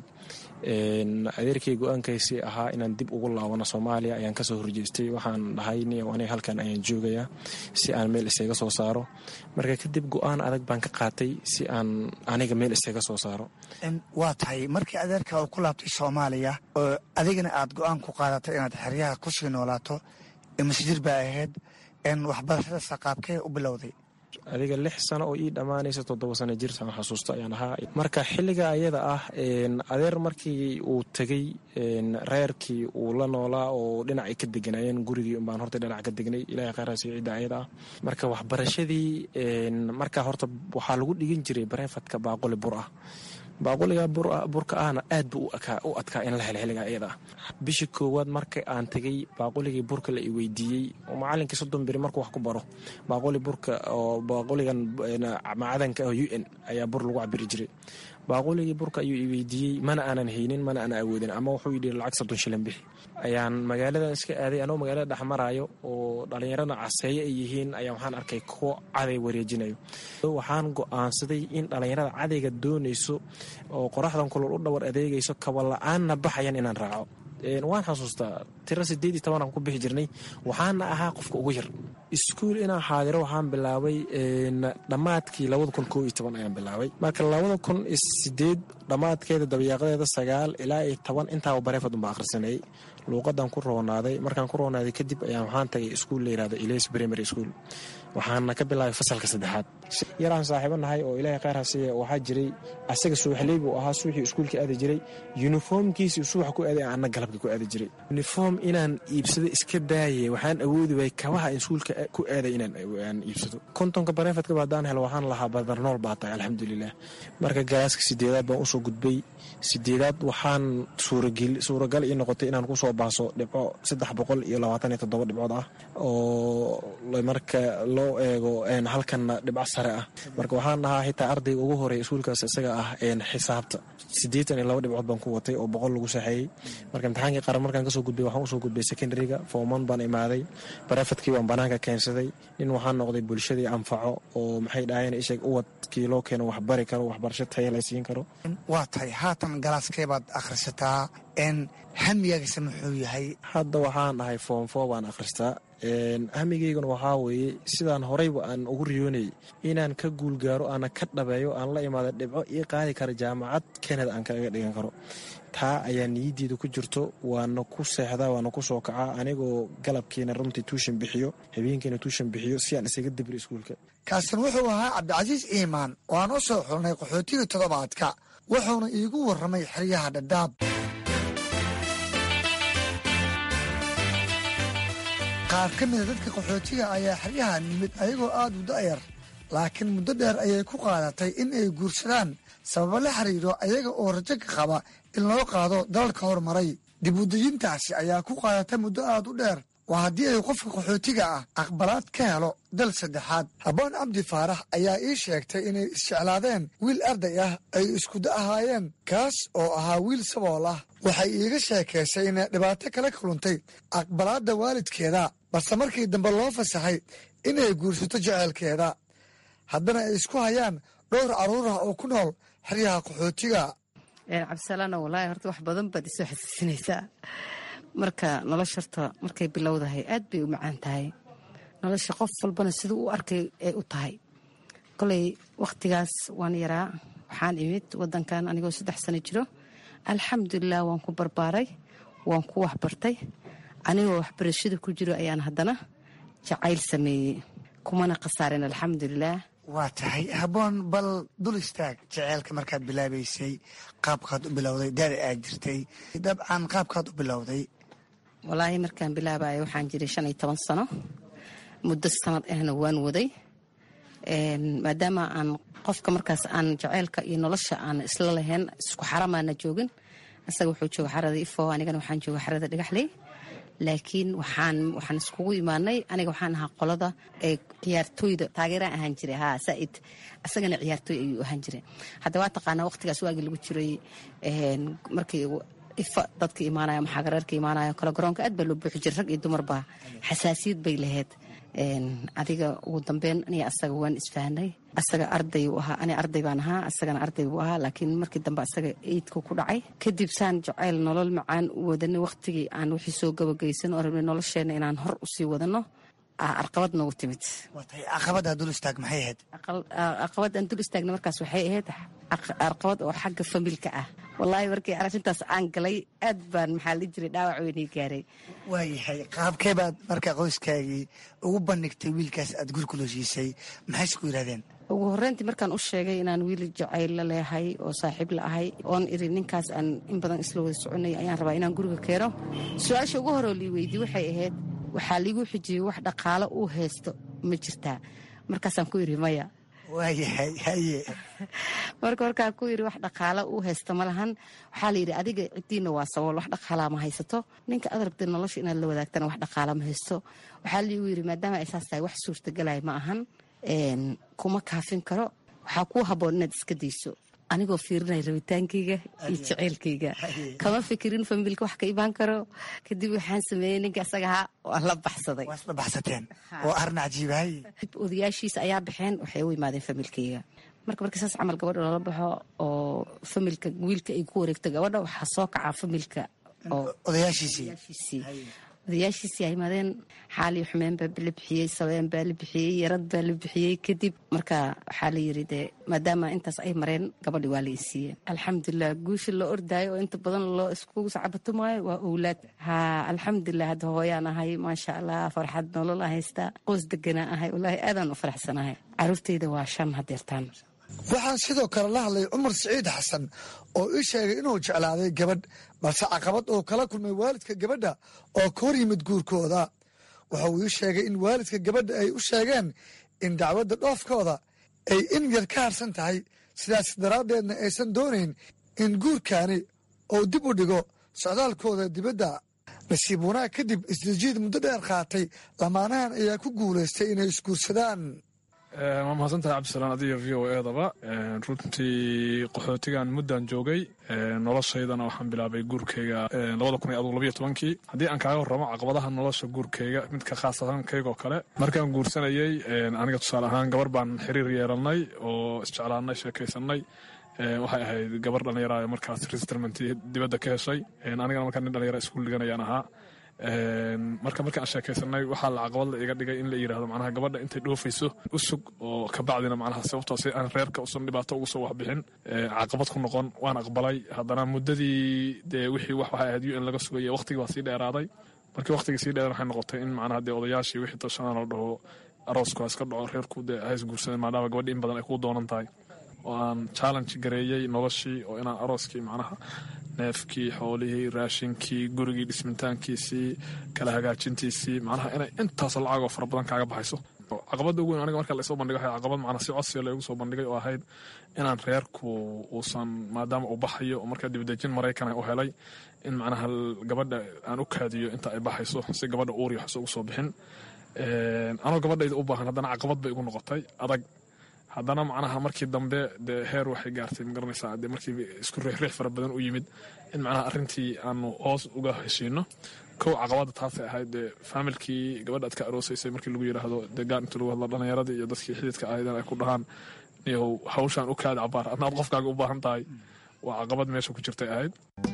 adeerkay go-aankaysii ahaa inaan dib ugu laabano soomaaliya ayaan kasoo horjeestay waxaan dhahay niyow aniga halkan ayaan joogayaa si aan meel isaga soo saaro marka kadib go-aan adag baan ka qaatay si aan aniga meel isaga soo saaro waa tahay markii adeerka uu ku laabtay soomaaliya oo adigana aad go-aan ku qaadatay inaad xeryaha kusii noolaato masjir baa ahayd waxbarashada saqaabkee u bilowday adiga lix sano oo ii dhammaanaysa toddoba sano jirtaan xasuusto ayaan ahaa marka xilliga ayada ah adeer markii uu tegey reerkii uu la noolaa oo dhinacay ka deganaayeen gurigii unbaan horta dhinac ka degnay ilahay khayraasi cidda ayada ah marka waxbarashadii marka horta waxaa lagu dhigin jiray bareefadka baaquli bur ah baaquliga burka ahna aad buu u adkaa in la helo xilliga ayada ah bishii koowaad marka aan tegey baaquligii burka la i weydiiyey oo macalinkii soddon beri markuu wax ku baro baaquli burka oo baaquligan macadanka ah u n ayaa bur lagu cabiri jiray baaquligii burka ayuu i weydiiyey mana aanan haynin mana aanan awoodin ama wuxuu yidhi lacag soddon shilin bixi ayaan magaaladan iska aaday anoo magaalada dhex maraayo oo dhallinyarada caseeye ay yihiin ayaa waxaan arkay kuwo caday wareejinayo waxaan go-aansaday in dhallinyarada cadayga doonayso oo qoraxdan kulol u dhawar adeegayso kabala-aanna baxayan inaan raaco waan xasuustaa tiro sideed iyo tobanaan ku bixi jirnay waxaana ahaa qofka ugu yar iskuul inaan xaadiro waxaan bilaabay dhammaadkii labada kun koo iyo toban ayaan bilaabay marka labada kun sideed dhammaadkeeda dabayaaqadeeda sagaal ilaa iyo toban intaaba bareefad unba akhrisanayay luuqadan ku roonaaday markaan ku roonaaday kadib ayaan waxaan tagay iskuul la yirahdo iles primary school waxaana ka bilaabay fasalka saddexaad yaraan saaxiibo nahay oo ilaahay khayr hasiiye waxaa jiray asaga subaxley buu ahaa suuxii iskuulka aadi jiray yuniformkiisii subaxa ku aaday anna galabka ku aadi jiray yuniform inaan iibsado iska daaye waxaan awoodi waayay kabaha iskuulka ku aaday inaan iibsado kontonka bareefadkaba haddaan helo waxaan lahaa badarnool baa tahay alxamdulilah marka galaaska sideedaad baan usoo gudbay sideedaad waxaan suuragal ii noqotay inaan kusoo baaso dhibco saddex boqol iyo labaatan iyo toddoba dhibcood ah oo marka loo eego halkanna dhibco sare ah marka waxaan ahaa xitaa ardayga ugu horeeya iskuulkaas isaga ah xisaabta siddeetan iyo laba dhibcood baan ku watay oo boqol lagu saxeeyey marka imtixaankii qaran markaan kasoo gudbay waxaan usoo gudbay secondaryga fooman baan imaaday barafadkii baan banaanka keensaday nin waxaan noqday bulshadii anfaco oo maxay dhahayeen isheeg uwadkii loo keeno wax bari karo waxbarasho taya la siin karo waa tahay haatan galaaskee baad akhrisataa n hamigaagisa muxuu yahay hadda waxaan ahay foomfo baan akhristaa hamigayguna waxaa weeye sidaan horeyba aan ugu riyoonayay inaan ka guulgaaro aana ka dhabeeyo aan la imaada dhibco ii qaadi kara jaamacad kanada aan kaga dhigan karo taa ayaa niyaddeeda ku jirto waana ku seexdaa waana ku soo kacaa anigoo galabkiina runtii tuushan bixiyo habeenkiina tuushan bixiyo si aan isaga dibri iskuulka kaasin wuxuu ahaa cabdicasiis iimaan oo aan u soo xulnay qaxootiga toddobaadka wuxuuna iigu warramay xeryaha dhadhaab qaar ka mida dadka qaxootiga ayaa xeryaha nimid ayagoo aada u da'yar laakiin muddo dheer ayay ku qaadatay in ay guursadaan sababo la xiriiro ayaga oo rajo ka qaba in loo qaado dalalka horumaray dibudejintaasi ayaa ku qaadatay muddo aada u dheer waa haddii ay qofka qaxootiga ah aqbalaad ka helo dal saddexaad habboon cabdi faarax ayaa ii sheegtay inay isjeclaadeen wiil arday ah ay iskuda ahaayeen kaas oo ahaa wiil sabool ah waxay iiga sheekaysay inay dhibaato kala kaluntay aqbalaadda waalidkeeda balse markii dambe loo fasaxay inay guursato jeceelkeeda haddana ay isku hayaan dhowr carruur ah oo ku nool xeryaha qaxootiga cabdisalaano walaahi horta wax badan baad isoo xasuusinaysaa marka nolosha horta markay bilowdahay aad bay u macaan tahay nolosha qof walbana siduu u arkay ay u tahay koley wakhtigaas waan yaraa waxaan imid wadankan anigoo saddex sano jiro alxamdulilah waan ku barbaaray waan ku waxbartay anigoo waxbarashada ku jiro ayaan haddana jacayl sameeyey kumana khasaarin alxamdulilah waa tahay habboon bal dul istaag jeceelka markaad bilaabaysay qaabkaad u bilowday daada aad jirtay dabcan qaabkaad u bilowday walaahi markaan bilaabayo waxaan jiray shan iyo toban sano muddo sanad ahna waan waday maadaama aan qofka markaas aan jaceylka iyo nolosha aan isla lahayn isku xaramaana joogin isaga wuxuu jooga xarada ifo anigana waxaan jooga xarada dhagaxley laakiin waxaan waxaan iskugu imaanay aniga waxaan ahaa qolada ee ciyaartooyda taageeraan ahaan jiray haa saaid isagana ciyaartooy ayuu ahaan jiray hadda waa taqaanaa waqtigaas waagii lagu jiray markii ifa dadka imaanaya maxaagareerka imaanaya kale garoonka aad baa loo buuxi jiray rag iyo dumarba xasaasiyad bay lahayd adiga ugu dambeyn aniga asaga waan isfahanay asaga arday uu ahaa ani arday baan ahaa asagana arday buu ahaa laakiin markii dambe asaga eidka ku dhacay kadib saan jacayl nolol macaan u wadanay waqtigii aan wixii soo gabagaysan oo rabnay nolosheena inaan hor usii wadano arqabad noogu timid caqabada dul istaag maxay ahayd caqabad aan dul istaagna markaas waxay ahayd arqabad oo xagga familka ah wallaahi markii arrintaas aan galay aad baan maxaa la jiray dhaawac weynii gaaray waayahay qaabkee baad marka qoyskaagii ugu bandhigtay wiilkaas aad gurigula siisay maxay isku yidhahdeen ugu horreyntii markaan u sheegay inaan wiil jacayl la leehay oo saaxiib la ahay oon iri ninkaas aan in badan isla wada soconay ayaan rabaa inaan guriga keeno su-aasha ugu horoo lii weydiye waxay ahayd waxaa liigu xijiyey wax dhaqaalo uu haysto ma jirtaa markaasaan ku iri maya waayahay haye marka markaan ku yiri wax dhaqaalo uu haysto ma lahan waxaa la yidhi adiga ciddiina waa sabool wax dhaqaalaa ma haysato ninka aad rabtay nolosha inaad la wadaagtana wax dhaqaala ma haysto waxaa liigu yidhi maadaama ay saas tahay wax suurtagalay ma ahan kuma kaafin karo waxaa kuu habboon inaad iska dayso anigoo fiirinaya rabitaankayga iyo jaceylkayga kama fikirin familka wax ka imaan karo kadib waxaan sameeyey ninka isaga ahaa waa la baxsaday waa isla baxsateen oo arrin cajiibahay odayaashiisa ayaa baxeen waxay u imaadeen familkayga marka markii saas camal gabadha lala baxo oo familka wiilka ay ku wareegto gabadha waxaa soo kacaa familka odayaashiisii odayaashiisi ay imadeen xaali xumeen baa la bixiyey sabeen baa la bixiyey yarad baa la bixiyey kadib marka waxaa la yiri dee maadaama intaas ay mareen gabadhi waa la isiiyeen alxamdulilah guusha la ordaayo oo inta badan loo iskugu sacabatumaayo waa owlaad ha alxamdulilah hadda hooyaan ahay maasha allah farxad nolol a haystaa qoys deganaa ahay wallaahi aadaan u faraxsanahay caruurteyda waa shan hadeertaan waxaan sidoo kale la hadlay cumar siciid xasan oo ii sheegay inuu jeclaaday gabadh balse caqabad oo kala kulmay waalidka gabadha oo ka hor yimid guurkooda waxa uu ii sheegay in waalidka gabadha ay u sheegeen in dacwadda dhoofkooda ay in yar ka harsan tahay sidaas daraaddeedna aysan doonayn in guurkaani uu dib u dhigo socdaalkooda dibadda nasiib wanaag kadib isdajiid muddo dheer qaatay lamaanahan ayaa ku guulaystay inay isguursadaan waa mahadsantahay cabdisalaan adiga v o edaba runtii qaxootigan muddan joogay noloshaydana waxaan bilaabay guurkeyga labada kun iyo adug labayo tobankii haddii aan kaaga warramo caqabadaha nolosha guurkeyga midka khaasatankeyga oo kale markaan guursanayey aniga tusaale ahaan gabar baan xiriir yeelanay oo isjeclaanay sheekaysanay waxay ahayd gabar dhallinyara markaas resettlement dibadda ka heshay anigana markaa nin dhallinyara iskuul dhiganayaan ahaa marka marka aan sheekaysanay waxaa la caqabad la iga dhigay in la yidhahdo macnaha gabadha intay dhoofayso u sug oo kabacdina macnaha sababtoo si aan reerka usan dhibaato ugu soo waxbixin caqabad ku noqon waan aqbalay haddana muddadii dee wixii wax waxay ahayd u n laga sugaya waqtigii baa sii dheeraaday markii waqtigii sii dheer waxay noqotay in macnaha dee odayaashii wixii tashanaan la dhaho aroosku ha iska dhaco reerku dee ha isguursadeen maadaama gabadhi in badan ay kuu doonan tahay oo aan challenge gareeyey noloshii oo inaan arooskii macnaha neefkii xoolihii raashinkii gurigii dhismitaankiisii kala hagaajintiisii macnaha inay intaasoo lacagoo fara badan kaaga baxayso caqabadda ugu weyn aniga marka laysoo bandhigay waxay caqabad macnaa si codsiga laygu soo bandhigay oo ahayd inaan reerku uusan maadaama uu baxayo oo markaa dibadejin maraykan u helay in macnaha gabadha aan u kaadiyo inta ay baxayso si gabadha uuriyo waxso ugu soo bixin anoo gabadhayda u baahan haddana caqabad bay igu noqotay adag haddana macnaha markii dambe dee heer waxay gaartay magaranaysaa dee markii isku riixriix fara badan u yimid in macnaha arrintii aanu hoos uga heshiino kow caqabada taasay ahayd dee faamilkii gabadha aad ka aroosaysay markii lagu yidhaahdo dee gaar inta lagu hadlo dhallinyaradii iyo dadkii xididka ahaydeen ay ku dhahaan niyow hawshaan u kaada cabaar adna aad qofkaaga u baahan tahay waa caqabad meesha ku jirtay ahayd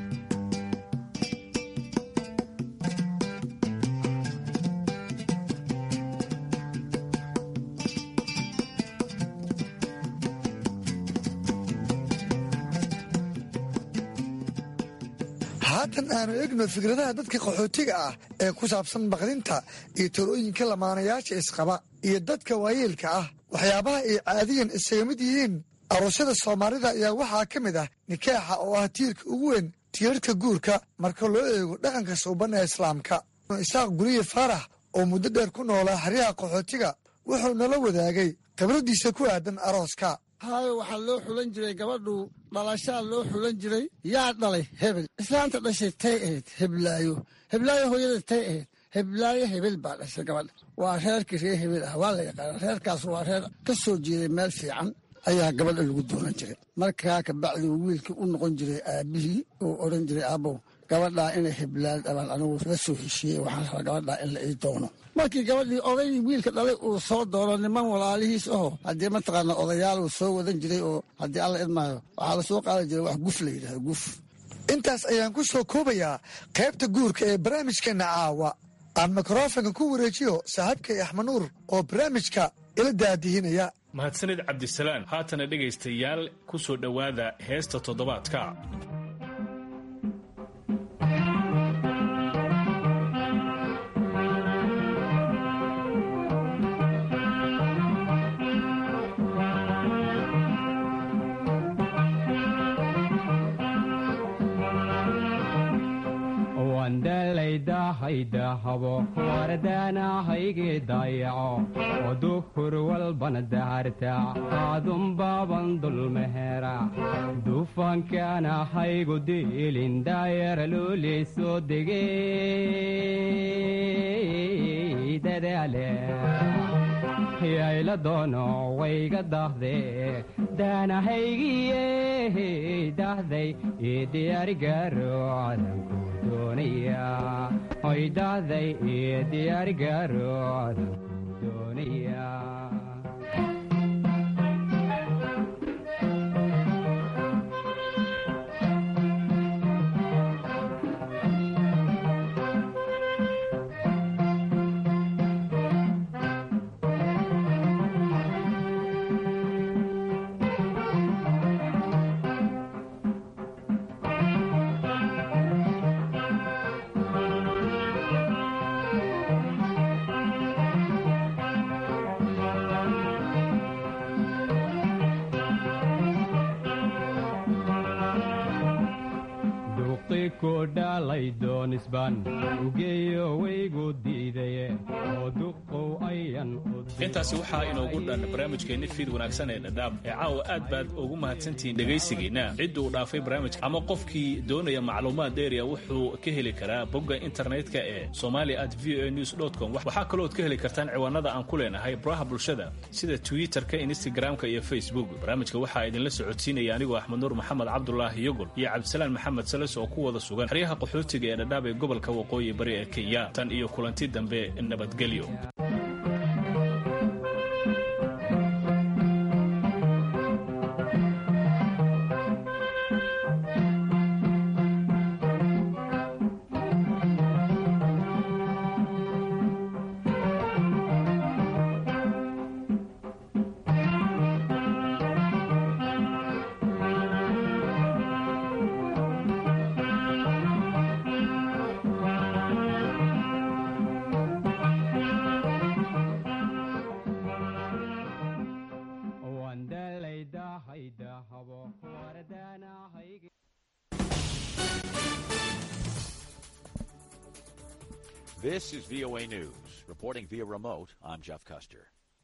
haatan aanu egno fikradaha dadka qaxootiga ah ee ku saabsan baqdinta iyo talooyinka lamaanayaasha isqaba iyo dadka waayeelka ah waxyaabaha ay caadiyan isaga mid yihiin aroosyada soomaalida ayaa waxaa ka mid ah nikaaxa oo ah tiirka ugu weyn tiirarka guurka marka loo eego dhaqanka suuban ee islaamka isaaq guliye faarax oo muddo dheer ku noolaa xeryaha qaxootiga wuxuu nala wadaagay khibradiisa ku aadan arooska haayo waxaa loo xulan jiray gabadhu dhalashaa loo xulan jiray yaa dhalay hebel islaanta dhashay tay ahayd heblaayo heblaayo hooyada tay ahayd heblaayo hebel baa dhashay gabadha waa reerkii reer hebel ah waa la yaqaana reerkaas waa reer ka soo jeeday meel fiican ayaa gabadha lagu doonan jiray markaa kabacdi wiilkii u noqon jiray aabihii uu odhan jiray aabow gabadhaa inay heblaan dhalaan anigu la soo heshiiyey waxaan rabaa gabadhaa in la ii doono markii gabadhii odaygii wiilka dhalay uu soo doono niman walaalihiis aho haddii mataqaana odayaal uu soo wadan jiray oo haddii alla idmaayo waxaa la soo qaadan jiray wax guf la yidhahdo guf intaas ayaan ku soo koobayaa qaybta guurka ee barnaamijkeenna caawa aan mikrofonka ku wareejiyo saaxiibkay axmed nuur oo barnaamijka ila daadihinaya mahadsanid cabdisalaan haatana dhegaystayaal ku soo dhowaada heesta toddobaadka wandalaydahaydaahabo wardaanahayge dayaco oo duhur walbana daharta aadunbaaban dulmehera dufankaanahaygu diilin daayara looley soo degey dadaale yayla doono wayga dahde daanahaygiye dahday ii diyaarigaro cadanku doonaya hoy dahday ii diyaarigaro cadanku doonaya shalay doonisbaan ugeeyo waygu diidaye oo duqow ayan intaasi waxaa inoogu dhan barnaamijkeenni fiid wanaagsan ee dhadhaab ee caawa aad baad ugu mahadsantihiin dhegaysigiinna cidduu dhaafay barnaamijka ama qofkii doonaya macluumaad dheeriya wuxuu ka heli karaa bogga internetka ee somali at v o news com waxaa kalooad ka heli kartaan ciwaanada aan ku leenahay baraha bulshada sida twitterka instagramka iyo facebook barnaamijka waxaa idinla socodsiinaya anigoo axmed nuur maxamed cabdulaahi yogol iyo cabdisalaan maxamed sales oo ku wada sugan xeryaha qaxootiga ee dhadhaab ee gobolka waqooyi bari ee kenya tan iyo kulanti dambe nabadgelyo This is VOA News. Reporting via remote, I'm Jeff Custer.